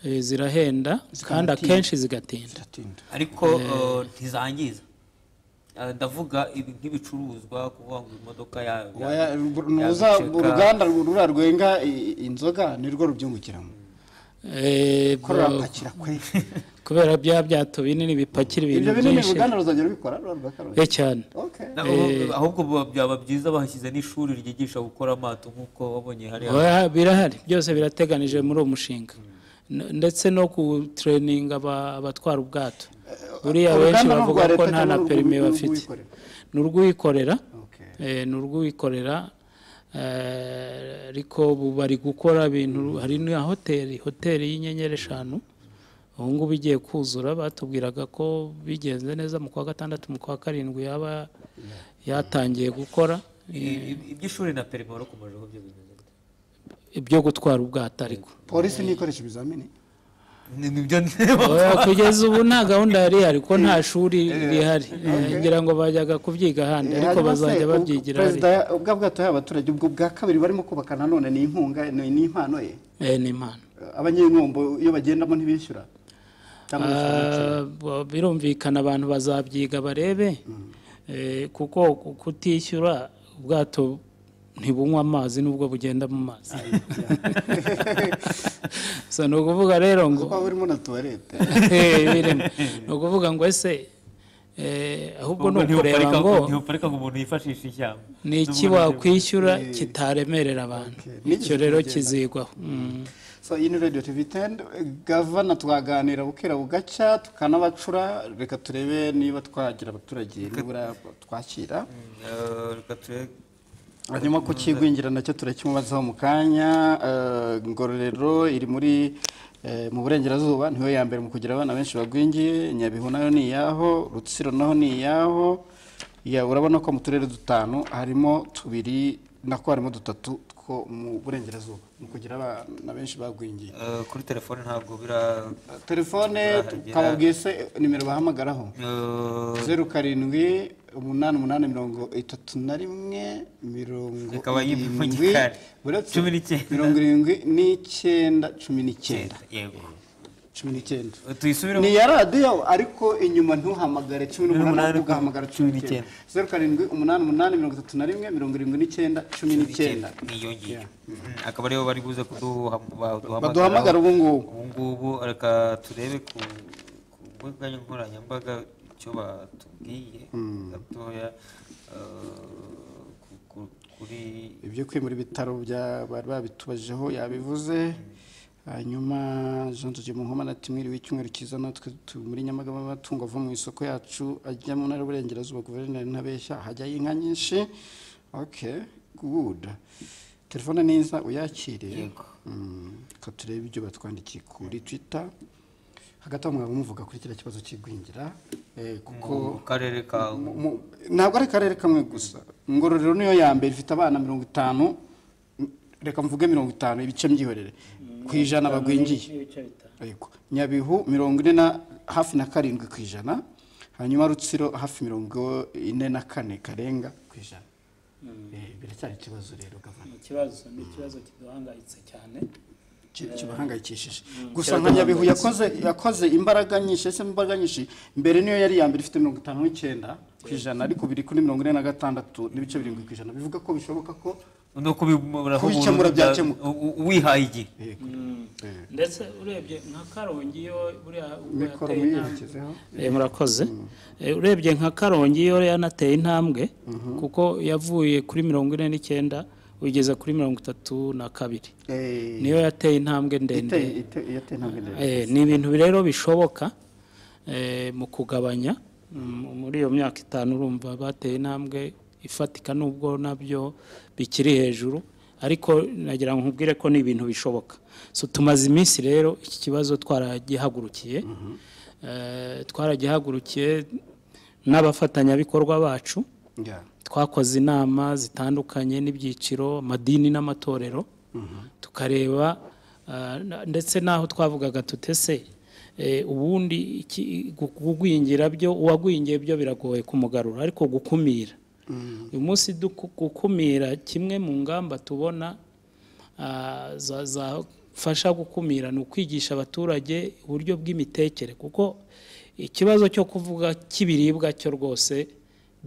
[SPEAKER 3] Eh, zirahenda kandi akenshi zigatinda
[SPEAKER 2] biratinda
[SPEAKER 1] ariko eh, ntizangiza Eh, ndavuga ibi nk'ibicuruzwa kuvuga ngo imodoka ya ya-
[SPEAKER 2] Oya, ru- nuza
[SPEAKER 1] yaguceka.
[SPEAKER 2] uruganda ruriya rwenga i- inzoga nirwo rubyungukiramo
[SPEAKER 3] Eh,
[SPEAKER 2] ko
[SPEAKER 3] bo-
[SPEAKER 2] rurapakira kwe
[SPEAKER 3] kubera bya byato binini bipakira ibintu
[SPEAKER 2] ibyo binini
[SPEAKER 3] byinshi
[SPEAKER 2] uruganda ruzajya rubikora ruba rwa Karongi.
[SPEAKER 3] Eh, cyane
[SPEAKER 2] Okay.
[SPEAKER 1] Na- ahubwo bu- byaba byiza bahashyize n'ishuri ryigisha gukora amato nk'uko wabonye hariya
[SPEAKER 3] Oya, birahari byose birateganije muri uwo mushinga n- ndetse no gutreyininga aba- abatwara ubwato buriya benshi
[SPEAKER 2] uruganda ni
[SPEAKER 3] bavuga
[SPEAKER 2] urwa
[SPEAKER 3] ko
[SPEAKER 2] leta cyangwa
[SPEAKER 3] nta na
[SPEAKER 2] ni urw'u-
[SPEAKER 3] perime
[SPEAKER 2] ni
[SPEAKER 3] bafite
[SPEAKER 2] urw'uwikorera?
[SPEAKER 3] ni urw'uwikorera
[SPEAKER 2] Okay.
[SPEAKER 3] eh, ni urw'uwikorera eh, ariko ubu bari gukora ibintu hari na hoteli hoteli y'inyenyeri eshanu ubu ngubu igiye kuzura batubwiraga ko bigenze neza mu kwa gatandatu mu kwa karindwi yaba yatangiye gukora
[SPEAKER 1] iby'ishuri na perime warakomejeho byo bimeze gute?
[SPEAKER 3] ibyo gutwara ubwato ariko
[SPEAKER 2] polisi niyo ikoresha ibizamini
[SPEAKER 1] Ni- nibyo ndeba.
[SPEAKER 3] Oya, kugeza ubu nta gahunda yari ihari ko nta shuri rihari Eh, ngira ngo bajyaga kubyiga ahandi ariko
[SPEAKER 2] Hanyuma se,
[SPEAKER 3] bazajya
[SPEAKER 2] ubwo
[SPEAKER 3] babyigira ahari
[SPEAKER 2] perezida ya- ubwo bwato yahaye abaturage ubwo bwa kabiri barimo kubaka nanone ni inkunga ni ni impano ye
[SPEAKER 3] Eh, ni impano
[SPEAKER 2] abanyenkombo iyo bagendamo ntibishyura cyangwa amafaranga
[SPEAKER 3] Ah, bo- birumvikana abantu bazabyiga barebe Eh, kuko ku- kutishyura ubwato ntibunywa amazi nubwo bugenda mu mazi so ni ukuvuga rero ngo
[SPEAKER 2] kuko burimo na tuwarete
[SPEAKER 3] birimo ni ukuvuga ngo ese eh, ahubwo ni ukureba
[SPEAKER 1] ntibuparika
[SPEAKER 3] ngo
[SPEAKER 1] ngo- ntibuparika ngo umuntu yifashishe ishyamba
[SPEAKER 3] ni iki wakwishyura kitaremerera abantu
[SPEAKER 2] Okay.
[SPEAKER 3] icyo rero kizigwaho Mm.
[SPEAKER 2] so iyi ni radio tv 10 gavana twaganira bukera bugaca tukanabacura reka turebe niba twagira abaturage nibura twakira
[SPEAKER 1] Eh, reka turebe.
[SPEAKER 2] hanyuma ku kigwingira nacyo turakimubazaho mu kanya eh, ngororero iri muri eh, mu burengerazuba niho ya mbere mu kugira abana benshi bagwingiye nyabihu nayo ni iyaho rutsiro naho ni iyaho ya urabona ko mu turere dutanu harimo tubiri nako harimo dutatu two mu burengerazuba mu kugira abana benshi bagwingiye
[SPEAKER 1] Eh, kuri telefone ntabwo bira
[SPEAKER 2] telefone tukababwiye se nimero bahamagaraho
[SPEAKER 1] Eh,
[SPEAKER 2] zeru karindwi umunani umunani mirongo itatu na rimwe mirongo
[SPEAKER 1] Ikaba yibye mu
[SPEAKER 2] irindwi
[SPEAKER 1] gikari.
[SPEAKER 2] uretse
[SPEAKER 1] Cumi n'icyenda.
[SPEAKER 2] mirongo irindwi n'icyenda cumi n'icyenda
[SPEAKER 1] yego
[SPEAKER 2] cumi n'icyenda
[SPEAKER 1] tuyisubiremo
[SPEAKER 2] ni iya radiyo ariko inyuma ntuhamagare cumi n'umunani ahubwo ugahamagara cumi n'icyenda zeru karindwi umunani umunani mirongo itatu na rimwe mirongo irindwi n'icyenda cumi n'icyenda
[SPEAKER 1] niyongeye akaba aribo bari buze kuduhamagara
[SPEAKER 2] baduhamagara ubu ngubu
[SPEAKER 1] ubu ngubu reka turebe ku ku mbuga nkoranyambaga icyo batubwiye gatoya eh, ku- ku- kuri
[SPEAKER 2] ibyo kwimura ibitaro bya- bari babitubajeho yabivuze hanyuma jean tugiye mu nkomane ati mwiriwe icyumweru cyiza natwe tu- muri nyamagabe amatungo ava mu isoko yacu ajya mu ntara y'uburengerazuba guverineri ntabeshya hajyayo inka nyinshi ok good telefone neza uyakire
[SPEAKER 1] Yego.
[SPEAKER 2] Mm, reka turebe ibyo batwandikiye kuri twitter hagati aho mwaba muvuga kuri kiriya kibazo cy'igwingira eh, kuko
[SPEAKER 1] mu karere ka
[SPEAKER 2] mu- mu- ntabwo ari akarere kamwe gusa ngororero niyo ya mbere ifite abana mirongo itanu m- reka mvuge mirongo itanu ibice byihorere ku ijana bagwingiye Yego. nyabihu mirongo ine na hafi na karindwi ku ijana hanyuma rutsiro hafi mirongo ine na kane karenga ku ijana Eh, biracyari ikibazo rero gavana
[SPEAKER 3] ikibazo ni ikibazo kiduhangayitse cyane
[SPEAKER 2] Ki- kibahangayikishije gusa nka nyabihu yakoze yakoze imbaraga nyinshi ese imbaraga nyinshi mbere niyo yari iya mbere ifite mirongo itanu n'icyenda ku ijana ariko biri kuri mirongo ine na gatandatu n'ibice birindwi ku ijana bivuga ko bishoboka ko
[SPEAKER 1] no kubimuraho
[SPEAKER 2] Kubikemura
[SPEAKER 1] burundu bya-
[SPEAKER 2] byakemuka.
[SPEAKER 1] u- u- uwihaye igihe
[SPEAKER 3] ndetse urebye nka karongi iyo buriya ubwo
[SPEAKER 2] mikoro
[SPEAKER 3] yateye intambwe
[SPEAKER 2] muyiherekezeho
[SPEAKER 3] Eh, murakoze Eh, urebye nka karongi iyo yanateye intambwe kuko yavuye kuri mirongo ine n'icyenda ugeze kuri mirongo itatu na kabiri
[SPEAKER 2] Eh,
[SPEAKER 3] niyo yateye intambwe ndende
[SPEAKER 2] iteye- iteye- yateye ntabwo ndende.
[SPEAKER 3] Eh, ni ibintu rero bishoboka eh, mu kugabanya mm, muri iyo myaka itanu urumva bateye intambwe ifatika nubwo nabyo bikiri hejuru ariko nagira ngo nkubwire ko ni ibintu bishoboka so tumaze iminsi rero iki kibazo twaragihagurukiye Eh, twaragihagurukiye n'abafatanyabikorwa bacu
[SPEAKER 2] Yeah.
[SPEAKER 3] twakoze inama zitandukanye n'ibyiciro amadini n'amatorero tukareba ah, na- ndetse n'aho twavugaga tutese ubundi iki- gu- kugwingira byo uwagwingiye byo biragoye kumugarura ariko gukumira uyu munsi duku- gukumira kimwe mu ngamba tubona ah, za- zafasha gukumira ni ukwigisha abaturage uburyo bw'imitekere kuko ikibazo cyo kuvuga cy'ibiribwa cyo rwose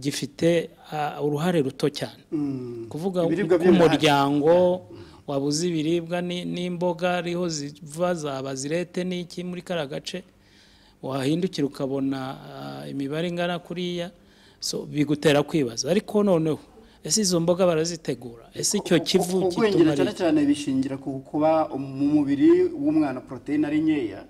[SPEAKER 3] gifite ah, uruhare ruto cyane
[SPEAKER 2] Mm.
[SPEAKER 3] kuvuga
[SPEAKER 2] Ibiribwa
[SPEAKER 3] ko
[SPEAKER 2] byo birahari.
[SPEAKER 3] umuryango wabuze ibiribwa ni- n'imboga ariho ziva za bazirete n'iki muri kariya gace wahindukira ukabona ah, imibare ingana kuriya so bigutera kwibaza ariko noneho ese izo mboga barazitegura ese icyo kivu
[SPEAKER 2] ubwengera
[SPEAKER 3] gituma ari
[SPEAKER 2] cyane cyane bishingira ku kuba mu mubiri w'umwana poroteyine ari nkeya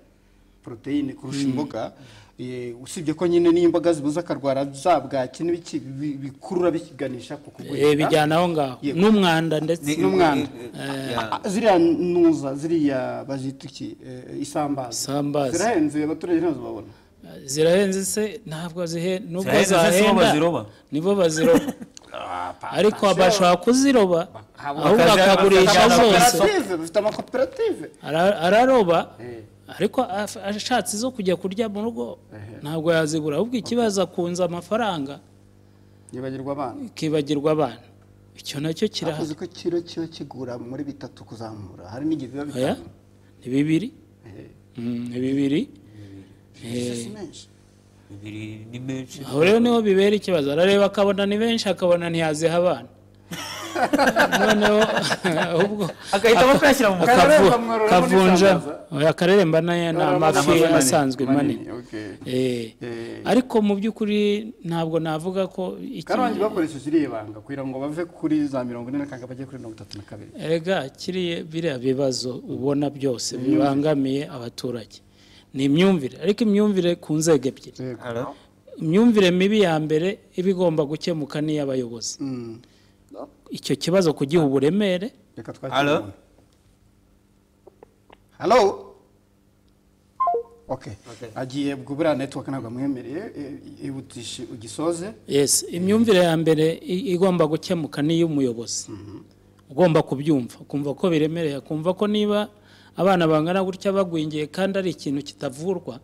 [SPEAKER 2] poroteyine kurusha imboga Eh, usibye ko nyine n'imboga zibuza akarwara za bwaki n'ibiki bi- bikurura bikiganisha ku
[SPEAKER 3] Eh,
[SPEAKER 2] kugwingira
[SPEAKER 3] bijyana aho ngaho
[SPEAKER 2] Yego.
[SPEAKER 3] n'umwanda ndetse
[SPEAKER 2] n'umwanda.
[SPEAKER 1] Yeah.
[SPEAKER 2] Ah, ziriya nuza ziriya bazita iki Eh, isambaza
[SPEAKER 3] isambaza
[SPEAKER 2] zirahenze abaturage ntazo babona
[SPEAKER 3] zirahenze se ntabwo zihe nubwo
[SPEAKER 1] Zirahenze se, si bo
[SPEAKER 3] zahenda
[SPEAKER 1] baziroba?
[SPEAKER 3] nibo baziroba ariko bashobora kuziroba ahubwo
[SPEAKER 1] bakaza-
[SPEAKER 3] akagurisha
[SPEAKER 1] bakajyana ku
[SPEAKER 3] zose
[SPEAKER 2] Koperative, bafite amakoperative
[SPEAKER 3] Ara- araroba ariko af- ashatse izo kujya kurya mu rugo ntabwo yazigura ahubwo ikibazo akunze amafaranga
[SPEAKER 2] yibagirwa abana
[SPEAKER 3] ikibagirwa abana icyo nacyo kirahari
[SPEAKER 2] bavuze ko kiro kiba kigura muri bitatu kuzamura hari n'igihe biba
[SPEAKER 3] oya
[SPEAKER 2] bitanu
[SPEAKER 3] ni bibiri
[SPEAKER 2] Eh,
[SPEAKER 3] Mm, ni bibiri
[SPEAKER 2] bifite si menshi
[SPEAKER 1] bibiri ni menshi
[SPEAKER 3] aho rero niho bibera ikibazo arareba akabona ni benshi akabona ntiyaziha abana noneho ahubwo
[SPEAKER 1] agahitamo kuyashyira mu
[SPEAKER 2] Aka-
[SPEAKER 3] akavu-
[SPEAKER 2] Kareremba mwororaho
[SPEAKER 3] kavunja
[SPEAKER 2] n'isambaza?
[SPEAKER 3] oya, akareremba nayo ni amafi
[SPEAKER 1] manini.
[SPEAKER 3] asanzwe manini
[SPEAKER 2] okay.
[SPEAKER 3] Eh,
[SPEAKER 2] Eh.
[SPEAKER 3] ariko mu by'ukuri ntabwo navuga ko iki-
[SPEAKER 2] karongi bakoresheje iriya banga kugira ngo bave kuri za mirongo ine na kanga bajye kuri mirongo itatu na kabiri
[SPEAKER 3] erega kiriya biriya bibazo ubona byose bibangamiye abaturage ni imyumvire ariko imyumvire ku nzego ebyiri
[SPEAKER 2] Yego.
[SPEAKER 1] Hello?
[SPEAKER 3] imyumvire mibi ya mbere iba igomba gukemuka n'iy'abayobozi
[SPEAKER 2] Mm.
[SPEAKER 3] icyo kibazo kugiha uburemere
[SPEAKER 2] reka twakire
[SPEAKER 1] Hello?
[SPEAKER 2] umuntu. hello okay
[SPEAKER 1] Okay.
[SPEAKER 2] agiye ubwo buriya network ntabwo amwemereye eh, ihutishe ugisoze
[SPEAKER 3] yes imyumvire ya mbere i- igomba gukemuka n'iy'umuyobozi ugomba kubyumva kumva ko biremereye akumva ko niba abana bangana gutya bagwingiye kandi ari ikintu kitavurwa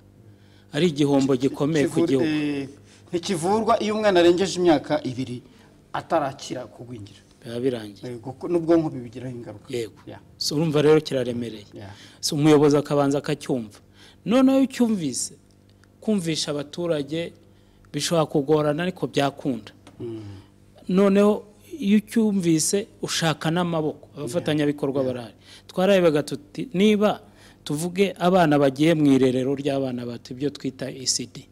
[SPEAKER 3] ari igihombo gikomeye ku
[SPEAKER 2] Kivur-
[SPEAKER 3] gihugu
[SPEAKER 2] eh, ntikivurwa iyo umwana arengeje imyaka ibiri atarakira kugwingira
[SPEAKER 3] biba birangiye
[SPEAKER 2] Eh, kuko n'ubwonko bibigiraho ingaruka
[SPEAKER 3] yego
[SPEAKER 2] Yeah,
[SPEAKER 3] So, urumva rero kiraremereye
[SPEAKER 2] yeah.
[SPEAKER 3] So, umuyobozi akabanza akacyumva noneho iyo ucyumvise kumvisha abaturage bishobora kugorana ariko byakunda
[SPEAKER 2] Mm.
[SPEAKER 3] noneho iyo ucyumvise ushaka n'amaboko abafatanyabikorwa barahari twararebaga tuti niba tuvuge abana bagiye mu irerero ry'abana bato ibyo twita ECD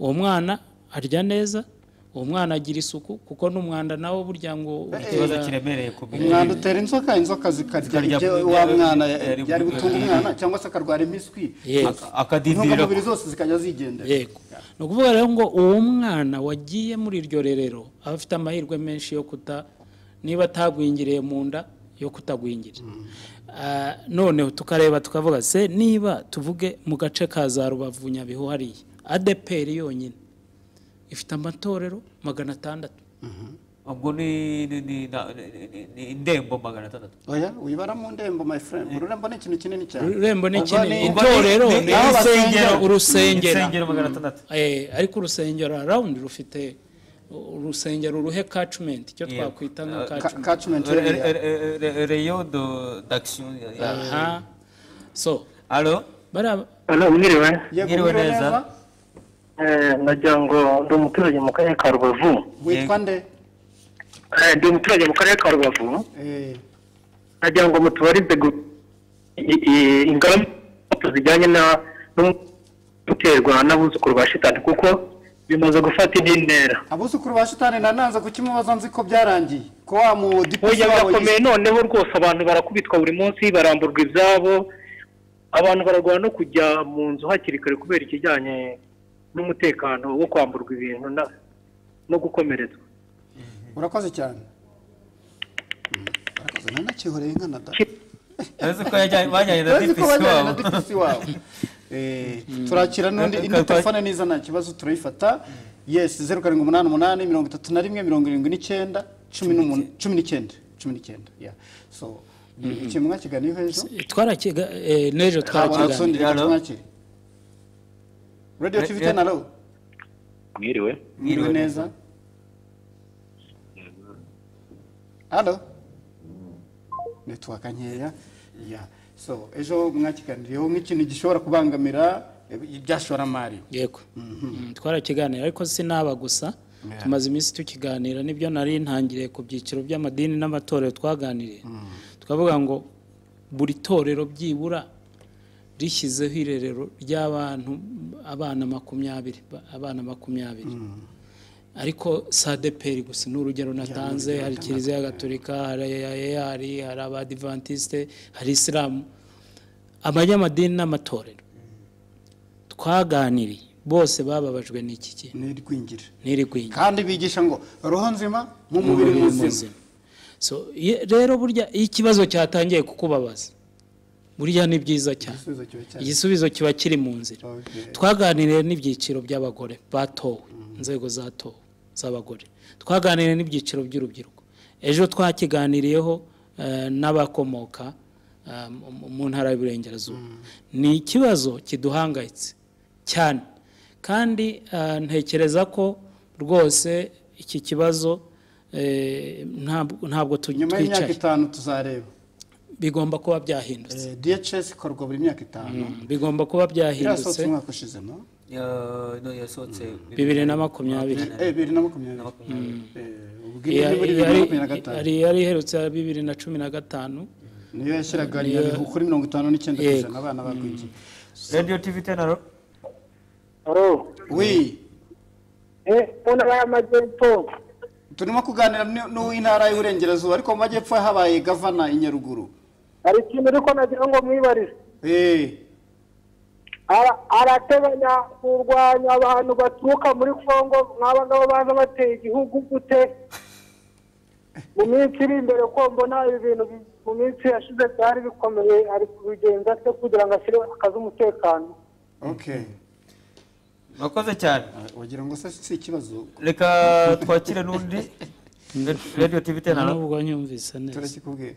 [SPEAKER 3] uwo mwana arya neza uwo mwana agira isuku kuko n'umwanda nawe burya ngo
[SPEAKER 1] ikibazo
[SPEAKER 3] utera
[SPEAKER 1] kiremereye ku mubiri
[SPEAKER 2] umwanda utera inzoka inzoka zikarya
[SPEAKER 1] Zikarya
[SPEAKER 2] ibyo
[SPEAKER 1] ibyo
[SPEAKER 2] wa
[SPEAKER 1] yari-
[SPEAKER 2] mwana
[SPEAKER 1] yari-
[SPEAKER 2] byari gutunga umwana cyangwa se akarwara impiswi
[SPEAKER 3] Yego.
[SPEAKER 2] Ak-
[SPEAKER 1] akadirira
[SPEAKER 2] intungamubiri zose zikajya zigendera
[SPEAKER 3] yego ni ukuvuga rero ngo uwo mwana wagiye muri iryo rerero aba afite amahirwe menshi yo kuta niba atagwingiriye mu nda yo kutagwingira Ah, noneho tukareba tukavuga se niba tuvuge mu gace ka za rubavu nyabihu hariya adeperi yonyine ifite amatorero magana atandatu
[SPEAKER 1] ubwo ni ni- ni- na- ni- ni- ni indembo magana atandatu
[SPEAKER 2] oya wibara mu ndembo my friend ururembo ni ikintu kinini cyane
[SPEAKER 3] Ururembo ni
[SPEAKER 2] Ubwo
[SPEAKER 3] kinini.
[SPEAKER 2] ni-
[SPEAKER 1] Ubwo
[SPEAKER 3] Itorero
[SPEAKER 1] ni-
[SPEAKER 3] ni
[SPEAKER 1] ni
[SPEAKER 2] aho
[SPEAKER 1] insengero.
[SPEAKER 2] basengera.
[SPEAKER 3] Urusengero.
[SPEAKER 1] insengero magana atandatu
[SPEAKER 3] Eh, ariko urusengero arawundi rufite urusengero ruhe kacimenti icyo
[SPEAKER 1] Yego.
[SPEAKER 3] twakwita nka
[SPEAKER 1] Ka-
[SPEAKER 2] Ka- catchment
[SPEAKER 3] kacimenti
[SPEAKER 1] Re-
[SPEAKER 2] area.
[SPEAKER 1] re- re- re- reyo do- d'action
[SPEAKER 3] aha so
[SPEAKER 1] alo
[SPEAKER 3] bariya
[SPEAKER 4] Hello, mwiriwe
[SPEAKER 2] Yego,
[SPEAKER 1] Mwiriwe
[SPEAKER 2] mwiriwe
[SPEAKER 1] neza.
[SPEAKER 2] neza
[SPEAKER 4] Eh, nagira ngo ndi umuturage mu karere ka rubavu
[SPEAKER 2] witwa nde
[SPEAKER 4] Eh, ndi umuturage mu karere ka rubavu
[SPEAKER 2] Eh,
[SPEAKER 4] nagira ngo mutubarize gu- i- i- ingaruka zijyanye na no guterwa n'abuzukuru ba shitani kuko bimaze gufata indi ntera
[SPEAKER 2] abuzukuru ba shitani nananza kukimubaza nzi ko byarangiye ko wa mu dipisi
[SPEAKER 4] oya
[SPEAKER 2] wabo yise-
[SPEAKER 4] birakomeye noneho rwose abantu barakubitwa buri munsi baramburwa ibyabo abantu baragwa no kujya mu nzu hakiri kare kubera ikijyanye n'umutekano wo kwamburwa ibintu na- no gukomeretswa
[SPEAKER 2] urakoze cyane Mm, urakoze nanakihoreye nkana da
[SPEAKER 1] uretse ko yajyanye- bajyanye na
[SPEAKER 2] urazi ko
[SPEAKER 1] dpc
[SPEAKER 2] bajyana na
[SPEAKER 1] wabo
[SPEAKER 2] dipisi wabo Eh, turakira n'undi indi
[SPEAKER 1] Kata-
[SPEAKER 2] telefone niza nta kibazo turayifata yes zeru karindwi umunani umunani mirongo itatu na rimwe mirongo irindwi n'icyenda cumi n'umunani cumi n'icyenda cumi n'icyenda yeah. so ikintu mwakiganiye hejuru
[SPEAKER 3] twarakiga eh, n'ejo twarakiganira
[SPEAKER 2] Abatsundira
[SPEAKER 1] Hello?
[SPEAKER 2] tumwakire. Radio
[SPEAKER 1] Re-
[SPEAKER 2] TV
[SPEAKER 1] re-
[SPEAKER 2] 10 hello.
[SPEAKER 5] mwiriwe
[SPEAKER 2] Mwiriwe neza. Hello. Network nkeya. Yeah. So ejo mwakiganiriyeho nk'ikintu gishobora kubangamira ibyashoramari.
[SPEAKER 3] yego Mm, twarakiganira ariko sinaba gusa
[SPEAKER 2] Yeah.
[SPEAKER 3] tumaze iminsi tukiganira nibyo nari ntangiriye ku byiciro by'amadini n'amatorero twaganiriye twavuga ngo buri torero byibura rishyizeho irerero ry'abantu abana makumyabiri ba- abana makumyabiri ariko sadeperi gusa ni urugero natanze hari kiliziya gatolika hari ayayari hari abadivantisite hari isilamu abanyamadini n'amatorero twaganiriye bose bababajwe n'iki kintu
[SPEAKER 2] ni irwingira
[SPEAKER 3] n'iri gwingira
[SPEAKER 2] kandi bigisha ngo roho nzima mu mubiri muzima
[SPEAKER 3] muzima So, ye- rero burya iyo ikibazo cyatangiye kukubabaza burya ni byiza cyane
[SPEAKER 2] igisubizo kiba cyari
[SPEAKER 3] igisubizo kiba kiri mu nzira
[SPEAKER 2] Okay.
[SPEAKER 3] twaganiriye n'ibyiciro by'abagore batowe inzego zatowe z'abagore twaganiriye n'ibyiciro by'urubyiruko ejo twakiganiriyeho eh, n'abakomoka eh, mu- mu ntara y'uburengerazuba ni ikibazo kiduhangayitse cyane kandi eh, ntekereza ko rwose iki kibazo eh, ntabwo- ntabwo tu-
[SPEAKER 2] nyuma y'imyaka
[SPEAKER 3] twicaye
[SPEAKER 2] itanu tuzareba
[SPEAKER 3] bigomba kuba byahindutse
[SPEAKER 2] dhs ikorwa buri myaka itanu
[SPEAKER 3] bigomba kuba byahindutse
[SPEAKER 2] irasohotse umwaka ushize no
[SPEAKER 1] Eh, no, yasohotse
[SPEAKER 3] bibiri na makumyabiri
[SPEAKER 2] Eh, bibiri na makumyabiri
[SPEAKER 1] makumyabiri.
[SPEAKER 2] Eh, ubwo
[SPEAKER 3] Iya-
[SPEAKER 2] ni buri bibiri na makumyabiri na
[SPEAKER 3] yari
[SPEAKER 2] gatanu
[SPEAKER 3] yari- yari iherutse ya bibiri na cumi na gatanu
[SPEAKER 2] niyo yashyiraga inyandiko kuri mirongo itanu n'icyenda ku ijana abana bagwingiye
[SPEAKER 1] radiyo tivi tenaro
[SPEAKER 2] wi
[SPEAKER 4] mbona bayamajyepfo
[SPEAKER 2] turimo kuganira n'u- n'uw'intara y'uburengerazuba ariko mu majyepfo habaye gavana i nyaruguru
[SPEAKER 4] hari ikintu ariko nagira ngo mwibarize
[SPEAKER 2] Eh,
[SPEAKER 4] Ara- arateganya kurwanya abantu baturuka muri congo nk'aba ngaba baza bateye igihugu gute mu minsi iri imbere ko mbona ibi bintu bi- mu minsi yashize byari bikomeye ari kubigenza se kugira ngo ashyire akazi umutekano
[SPEAKER 2] okay
[SPEAKER 1] murakoze cyane
[SPEAKER 2] Ah, wagira ngo se si ikibazo
[SPEAKER 1] reka twakire n'undi radiyo tivi tenaro
[SPEAKER 3] nubwo nyumvise neza
[SPEAKER 2] turakikubwira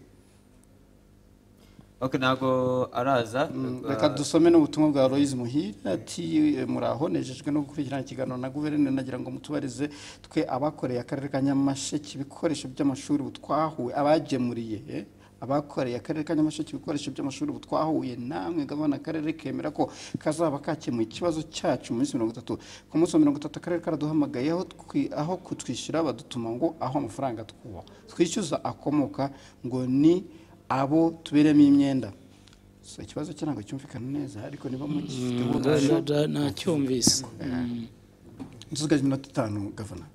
[SPEAKER 1] ok ntabwo araza
[SPEAKER 2] Mm, reka dusome n'ubutumwa bwa Loise Muhire ati eh, muraho nejejwe no gukurikirana ikiganiro na guverineri nagira ngo mutubarize twe abakoreye akarere ka Nyamasheke ibikoresho by'amashuri ubu twahuye abagemuriye eh, abakoreye akarere ka Nyamasheke ibikoresho by'amashuri ubu twahuye namwe gabana akarere kemera ko kazaba kakemuye ikibazo cyacu mu minsi mirongo itatu ku munsi wa mirongo itatu akarere karaduhamagaye aho twi- aho kutwishyura badutuma ngo aho amafaranga twubaha twishyuza akomoka ngo ni abo tuberemo imyenda so ikibazo cye ntabwo cyumvikana neza ariko niba mugifite ububasha
[SPEAKER 3] nacyumvise
[SPEAKER 2] nzugaje iminota itanu gavana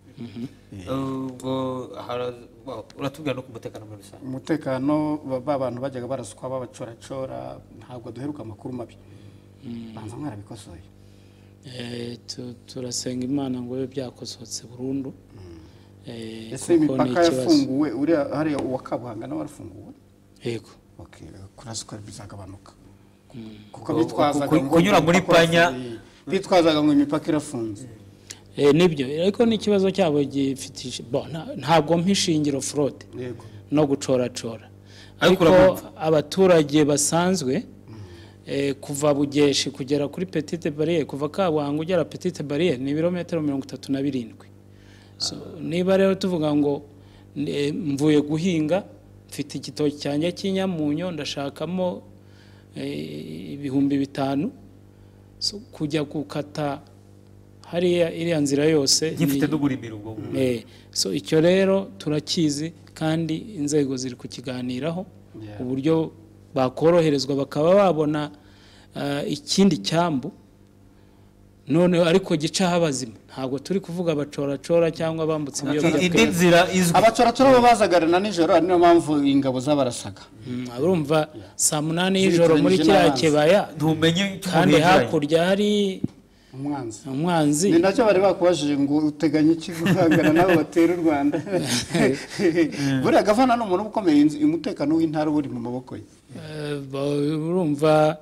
[SPEAKER 1] ubwo hara- wa- uratubwira no ku mutekano muri rusange
[SPEAKER 2] umutekano ba ba bantu bajyaga barasukwa babacoracora ntabwo duheruka amakuru mabi banza mwarabikosoye
[SPEAKER 3] Eh, tu- turasenga imana ngo bibe byakosotse burundu Eh,
[SPEAKER 2] ese
[SPEAKER 3] kuko ni
[SPEAKER 2] imipaka
[SPEAKER 3] ikibazo.
[SPEAKER 2] yafunguwe uriya hariya uwa kabuhanga nawe warafunguwe
[SPEAKER 3] yego
[SPEAKER 2] Okay, kurasukwa bizagabanuka kuko
[SPEAKER 1] Ku-
[SPEAKER 2] bitwazaga
[SPEAKER 1] ku-
[SPEAKER 2] ngo
[SPEAKER 1] kunyura muri
[SPEAKER 2] imipaka
[SPEAKER 1] panya.
[SPEAKER 2] irafunguye. bitwazaga ngo imipaka irafunze
[SPEAKER 3] Eh, nibyo ariko n'ikibazo cyabo gifitisha bo nta- ntabwo mpishingiro forode
[SPEAKER 2] yego
[SPEAKER 3] no gucoracora
[SPEAKER 1] Ariko
[SPEAKER 3] ariko
[SPEAKER 1] urabyumva.
[SPEAKER 3] abaturage basanzwe eh, kuva bugeshi kugera kuri petite bariyeri kuva kabuhanga ugera petite bariyeri ni ibirometero mirongo itatu na birindwi So, niba rero tuvuga ngo eh, mvuye guhinga mfite igitoki cyanjye cy'inyamunyo ndashakamo eh, ibihumbi bitanu So, kujya gukata hariya iriya nzira yose ni-
[SPEAKER 1] gifite n'uburimiro ubwo ngubu.
[SPEAKER 3] Eh, so icyo rero turakizi kandi inzego ziri kukiganiraho
[SPEAKER 2] Yeah.
[SPEAKER 3] uburyo bakoroherezwa bakaba babona eh, ikindi cyambu noneho ariko gicaho abazima ntabwo turi kuvuga abacoracora cyangwa abambutse
[SPEAKER 1] indi
[SPEAKER 3] ibiyobyabwenge
[SPEAKER 1] nzira izwi
[SPEAKER 2] abacoracora bo bazagarana nijoro ari niyo mpamvu ingabo zabarasaga
[SPEAKER 3] Mm, urumva saa munani y'ijoro
[SPEAKER 2] Ziritoranyije
[SPEAKER 3] muri kiriya
[SPEAKER 2] n'abanzi.
[SPEAKER 3] kibaya
[SPEAKER 1] ntumenye icyo umuntu
[SPEAKER 3] kandi
[SPEAKER 1] yegeranye.
[SPEAKER 3] hakurya hari
[SPEAKER 2] umwanzi
[SPEAKER 3] umwanzi
[SPEAKER 2] ni nacyo bari bakubajije ngo uteganya iki guhangana nabo batera u rwanda buriya gavana ni umuntu uba ukomeye inzu- umutekano w'intara uba uri mu maboko ye
[SPEAKER 3] Eh, ba- urumva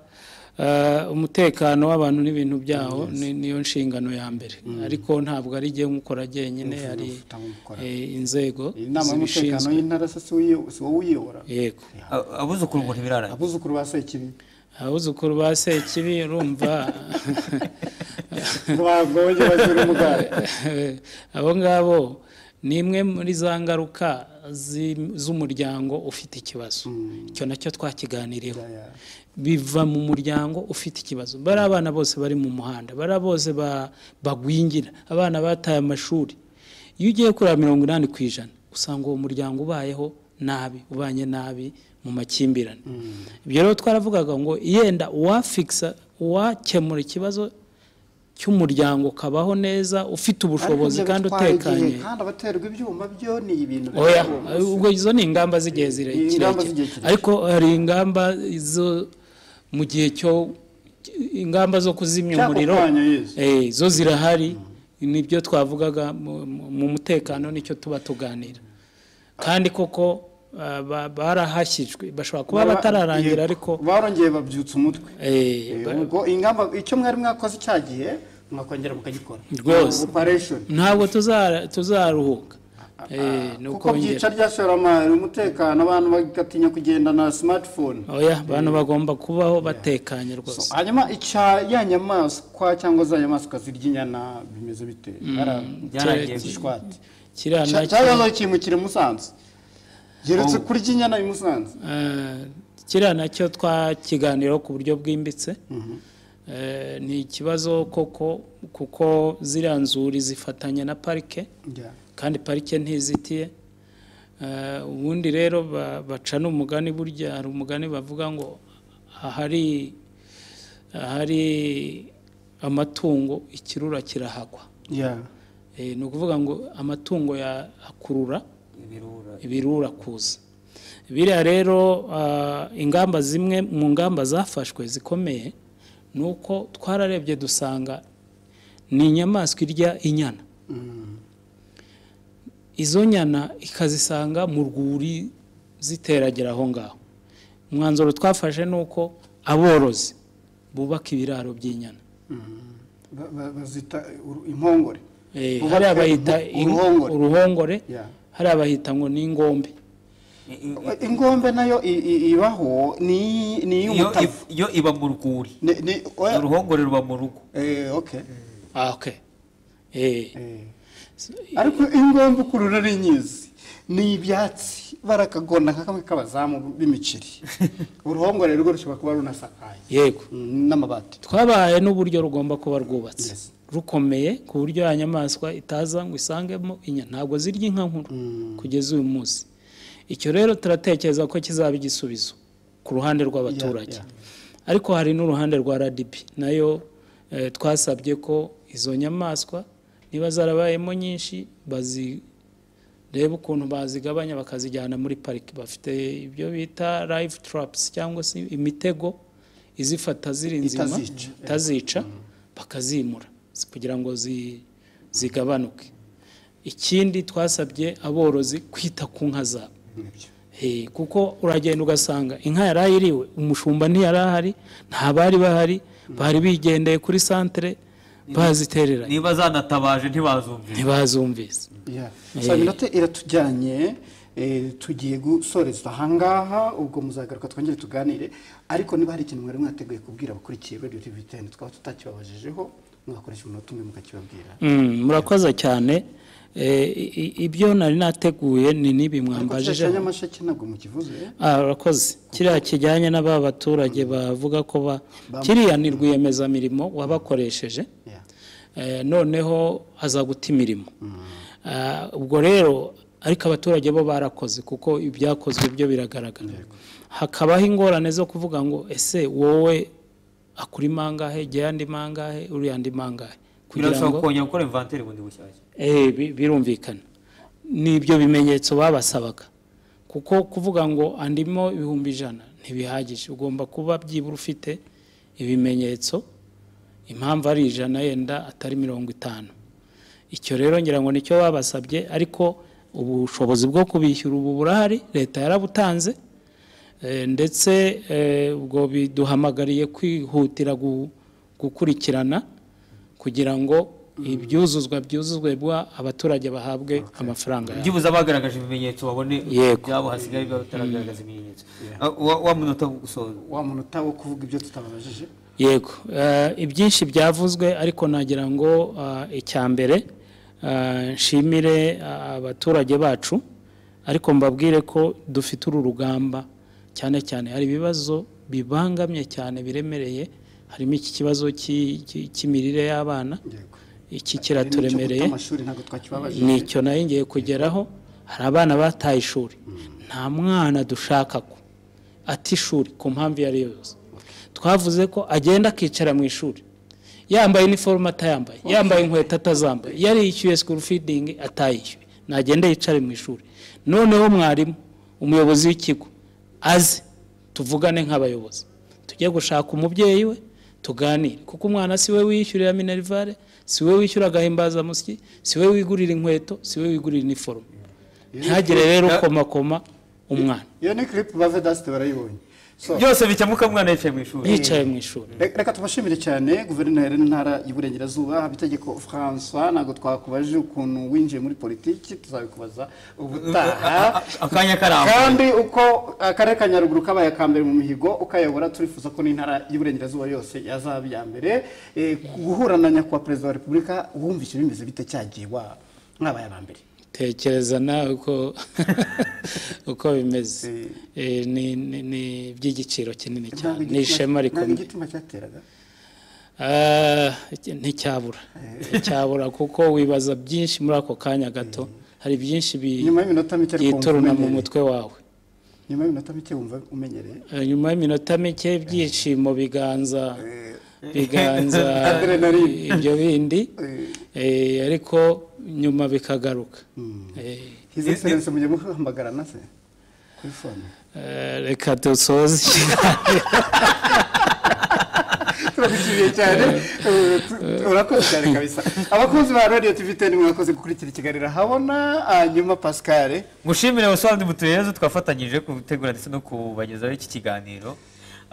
[SPEAKER 3] eh, umutekano w'abantu n'ibintu byaho ni- niyo nshingano ya mbere ariko ntabwo ari igihe nkukora jyenyine
[SPEAKER 2] Uvuga
[SPEAKER 3] hari
[SPEAKER 2] ufite abo mukora.
[SPEAKER 3] eh, inzego
[SPEAKER 2] iyi nama y'umutekano
[SPEAKER 3] zibishinzwe
[SPEAKER 2] y'intara se si wiyo- si wowe uyiyobora
[SPEAKER 3] yego
[SPEAKER 1] A- abuzukuru ngo ntibirarangira
[SPEAKER 2] abuzukuru ba sekibi
[SPEAKER 3] abuzukuru ba sekibi urumva
[SPEAKER 2] ntabwo bajya bazira umugara
[SPEAKER 3] Eh, abo ngabo ni imwe muri za ngaruka zi- z'umuryango ufite ikibazo icyo nacyo twakiganiriyeho biva mu muryango ufite ikibazo bari abana bose bari mu muhanda bari bose ba- bagwingira abana bataye amashuri iyo ugiye kureba mirongo inani ku ijana usanga uwo muryango ubayeho nabi ubanye nabi mu makimbirane ibyo rero twaravugaga ngo yenda uwafikisa uwakemura ikibazo cy'umuryango ukabaho neza ufite ubushobozi
[SPEAKER 2] Ariko
[SPEAKER 3] kandi
[SPEAKER 2] ibyo bitwara
[SPEAKER 3] utekanye
[SPEAKER 2] igihe, kandi abaterwa ibyuma byo ni ibintu
[SPEAKER 3] oya
[SPEAKER 2] biteye ubwoba.
[SPEAKER 3] ubwo izo ni ingamba z'igihe zire-
[SPEAKER 2] Ni ingamba z'igihe
[SPEAKER 3] kirekire
[SPEAKER 2] kirekire.
[SPEAKER 3] ariko hari ingamba zo mu gihe cyo ingamba zo kuzimya
[SPEAKER 2] Cyangwa
[SPEAKER 3] umuriro
[SPEAKER 2] kurwanya yezu.
[SPEAKER 3] eh, zo zirahari nibyo twavugaga mu- mu- mu mutekano nicyo tuba tuganira kandi koko ah, ba- barahashyijwe bashobora kuba batararangira
[SPEAKER 2] Yego.
[SPEAKER 3] ariko
[SPEAKER 2] barongeye babyutsa umutwe
[SPEAKER 3] eh, ba-
[SPEAKER 2] ubwo ingamba icyo mwari mwakoze icya gihe mwakongera mukagikora
[SPEAKER 3] Rwose.
[SPEAKER 2] operation
[SPEAKER 3] ntabwo tuza- tuzaruhuka Eh, ni
[SPEAKER 2] kuko
[SPEAKER 3] uko
[SPEAKER 2] byica
[SPEAKER 3] ngera
[SPEAKER 2] rya shoramari umutekano abantu bagatinya kugenda na smartphone
[SPEAKER 3] oya abantu bagomba kubaho batekanye rwose
[SPEAKER 2] hanyuma icya ya nyamaswa cyangwa za nyamaswa zirya inyana bimeze bite
[SPEAKER 1] Byaragiye
[SPEAKER 2] ishwati
[SPEAKER 3] kiriya nacyo
[SPEAKER 2] cyabazo kimukira i musanze geretse kurya inyana i musanze
[SPEAKER 3] Eh, kiriya nacyo twakiganiraho ku buryo bwimbitse Eh, ni ikibazo koko kuko ziriya nzuri zifatanya na parike
[SPEAKER 2] Yeah.
[SPEAKER 3] kandi parike ntizitiye Eh, ubundi rero ba- baca n'umugani burya hari umugani bavuga ngo ahari ahari amatungo ikirura kirahagwa
[SPEAKER 2] Yeah.
[SPEAKER 3] Eh, ni ukuvuga ngo amatungo yakurura
[SPEAKER 1] ibirura
[SPEAKER 3] ibirura kuza biriya rero ah, ingamba zimwe mu ngamba zafashwe zikomeye ni uko twararebye dusanga ni inyamaswa irya inyana izo nyana ikazisanga mu rwuri ziteragera aho ngaho umwanzuro twafashe ni uko aborozi bubaka ibiraro by'inyana
[SPEAKER 2] Ba- ba- bazita uru- impongore
[SPEAKER 3] Eh,
[SPEAKER 2] Bubaka
[SPEAKER 3] hariya bayita
[SPEAKER 2] uru-
[SPEAKER 3] in-
[SPEAKER 2] uruhongore.
[SPEAKER 3] uruhongore
[SPEAKER 2] Yeah.
[SPEAKER 3] hariya bahita ngo ni ingombe
[SPEAKER 2] ingombe nayo i- i- ibaho ni ni
[SPEAKER 1] iyo
[SPEAKER 2] iy'umutavu
[SPEAKER 1] if- iyo iba mu rwuri
[SPEAKER 2] ni ni oya
[SPEAKER 1] uruhongore ruba mu rugo
[SPEAKER 2] eh okay
[SPEAKER 3] ah, okay. eh.
[SPEAKER 2] eh. ariko ingombe ukurura ari nyizi ni ibyatsi barakagona nka kamwe k'abazamu b'imiceri uruhongore rwo rushobora kuba runasakaye
[SPEAKER 3] yego
[SPEAKER 2] mm, n'amabati
[SPEAKER 3] twabaye n'uburyo rugomba kuba rwubatse
[SPEAKER 2] Yes.
[SPEAKER 3] rukomeye ku buryo ya nyamaswa itaza ngo isangemo inya ntabwo zirya inka nkuru kugeza uyu munsi icyo rero turatekereza ko kizaba igisubizo ku ruhande rw'abaturage
[SPEAKER 2] Yeah,
[SPEAKER 3] ariko hari n'uruhande rwa RDB nayo eh, twasabye ko izo nyamaswa niba zarabayemo nyinshi bazirebe ukuntu bazigabanya bakazijyana muri pariki bafite ibyo bita live traps cyangwa se imitego izifata ziri nzima
[SPEAKER 2] Itazica.
[SPEAKER 3] itazica bakazimura zi- kugira ngo zi- zigabanuke ikindi twasabye aborozi kwita ku nka zabo
[SPEAKER 2] nibyo
[SPEAKER 3] Eh, kuko uragenda ugasanga inka yari ayiriwe umushumba ntiyari ahari nta bari bahari bari bigendeye kuri santere baziterera
[SPEAKER 1] niba zanatabaje ntibazumvira
[SPEAKER 3] ntibazumvise
[SPEAKER 2] Yeah. So, iminota iratujyanye eh, tugiye gusorezwa ahangaha ubwo muzagaruka twongere tuganire ariko niba hari ikintu mwari mwateguye kubwira abakurikiye radio tv 10 twaba tutakibabajejeho mwakoresha umunota umwe mukakibabwira
[SPEAKER 3] Mm, murakoze cyane Eh, i- i- ibyo nari nateguye ni n'ibi
[SPEAKER 2] ariko cyashya
[SPEAKER 3] mwambajijeho
[SPEAKER 2] nyamasheke ntabwo mukivuze
[SPEAKER 3] Ah, urakoze kiriya kijyanye n'aba baturage bavuga ko ba kiriya ni rwiyemezamirimo wabakoresheje
[SPEAKER 2] Yeah.
[SPEAKER 3] Eh, noneho aza guta imirimo Ah, ubwo rero ariko abaturage bo barakoze kuko ibyakozwe byo biragaragara hakabaho ingorane zo kuvuga ngo ese wowe akuri mangahe jya yandi mangahe uriya andi mangahe kugira
[SPEAKER 1] birashoboka
[SPEAKER 3] ngo
[SPEAKER 1] kongera gukora invanteri bundi bushyashya
[SPEAKER 3] Eh, bi- birumvikana ni ibyo bimenyetso babasabaga kuko kuvuga ngo andimo ibihumbi ijana ntibihagije ugomba kuba byibura ufite ibimenyetso impamvu ari ijana yenda atari mirongo itanu icyo rero ngira ngo nicyo babasabye ariko ubushobozi bwo kubishyura ubu burahari leta yarabutanze Eh, ndetse eh, ubwo biduhamagariye kwihutira gu- gukurikirana kugira ngo ibyuzuzwa byuzuzwe bwa abaturage bahabwe amafaranga yabo
[SPEAKER 1] byibuze abagaragaje ibimenyetso babone
[SPEAKER 3] Yego.
[SPEAKER 1] ibyabo hasigaye bataragaragaza ibimenyetso Ah, wa- wa munota wo gusoza
[SPEAKER 2] wa munota wo kuvuga ibyo tutababajije
[SPEAKER 3] yego eh, ibyinshi byavuzwe ariko nagira ngo eh, icya mbere eh, nshimire eh, abaturage bacu ariko mbabwire ko dufite uru rugamba cyane cyane hari ibibazo bibangamye cyane biremereye harimo iki kibazo cy'i- cy'i- cy'imirire y'abana
[SPEAKER 2] yego Hari n'icyo
[SPEAKER 3] iki kiraturemereye
[SPEAKER 2] guta amashuri ntabwo twakibabajije
[SPEAKER 3] ni icyo nayo ngiye kugeraho hari abana bataye ishuri nta mwana dushaka ko ata ishuri ku mpamvu iyo ari yo yose twavuze ko agenda akicara mu ishuri yambaye iniforume atayambaye yambaye inkweto atazambaye yarishyuye sikuru fidingi atayishyuye nagende yicare mu ishuri noneho mwarimu umuyobozi w'ikigo aze tuvugane nk'abayobozi tujye gushaka umubyeyi we tuganire kuko umwana si we wishyurira minerivare si we wishyura agahimbazamusyi si we wigurira inkweto si we wigurira iniforume ntihagire rero ukomakoma umwana
[SPEAKER 2] iyo ni kiripu ba vedasite barayibonye So,
[SPEAKER 1] byose bikemuka umwana yicaye mu ishuri
[SPEAKER 3] yicaye mu ishuri
[SPEAKER 2] Reka reka tubashimire cyane guverineri w'intara y'uburengerazuba habitegeko francois ntabwo twakubajije ukuntu winjiye muri politiki tuzabikubaza ubutaha
[SPEAKER 1] akanya karambuye
[SPEAKER 2] kandi uko akarere ka nyaruguru kabaye aka mbere mu mihigo ukayobora turifuza ko n'intara y'uburengerazuba yose yazaba iya mbere Eh, guhura na nyakubahwa perezida wa repubulika wumvise bimeze bite cyagiye wa mwabaye aba mbere
[SPEAKER 3] tekereza nawe uko uko bimeze Eh, ni- ni- ni iby'igiciro kinini cyane ni ishema
[SPEAKER 2] ntabwo
[SPEAKER 3] rikomeye
[SPEAKER 2] igituma cyateraga
[SPEAKER 3] Ah, iki- nticyabura nticyabura kuko wibaza byinshi muri ako kanya gato hari byinshi bi-
[SPEAKER 2] nyuma y'iminota mike ariko wumva
[SPEAKER 3] byituruna mu
[SPEAKER 2] umenyereye.
[SPEAKER 3] mutwe wawe
[SPEAKER 2] nyuma y'iminota mike wumva umenyereye
[SPEAKER 3] Eh, nyuma y'iminota mike ibyishimo biganza biganza
[SPEAKER 2] Adrenaline.
[SPEAKER 3] ibyo bindi
[SPEAKER 2] Eh.
[SPEAKER 3] Eh, ariko nyuma bikagaruka Eh,
[SPEAKER 2] His Excellency mujye muhamagarana se kuri fone
[SPEAKER 3] eh, reka dusoze ikiganiro.
[SPEAKER 2] turagushimiye cyane eh, tu- urakoze cyane kabisa abakunzi ba radiyo tivi teni mwakoze gukurikira ikiganiro habona hanyuma pascal
[SPEAKER 1] mushimire abasandi mutuyezo twafatanyije gutegura ndetse no kubagezaho iki kiganiro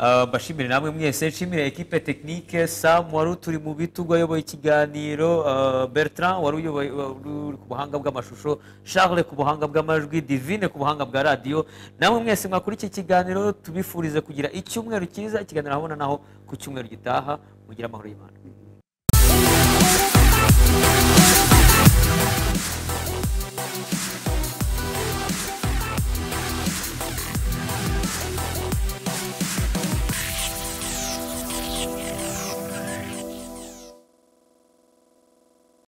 [SPEAKER 1] Ah, mbashimire namwe mwese nshimire ekipe tekinike sam wari uturi mu bitugu ayoboye ikiganiro ah, bertrand wari uyoboye wari uri ku buhanga bw'amashusho charles ku buhanga bw'amajwi divine ku buhanga bwa radiyo namwe mwese mwakurikiye ikiganiro tubifurize kugira icyumweru cyiza ikiganiro ahabona naho ku cyumweru gitaha mugire amahoro y'imana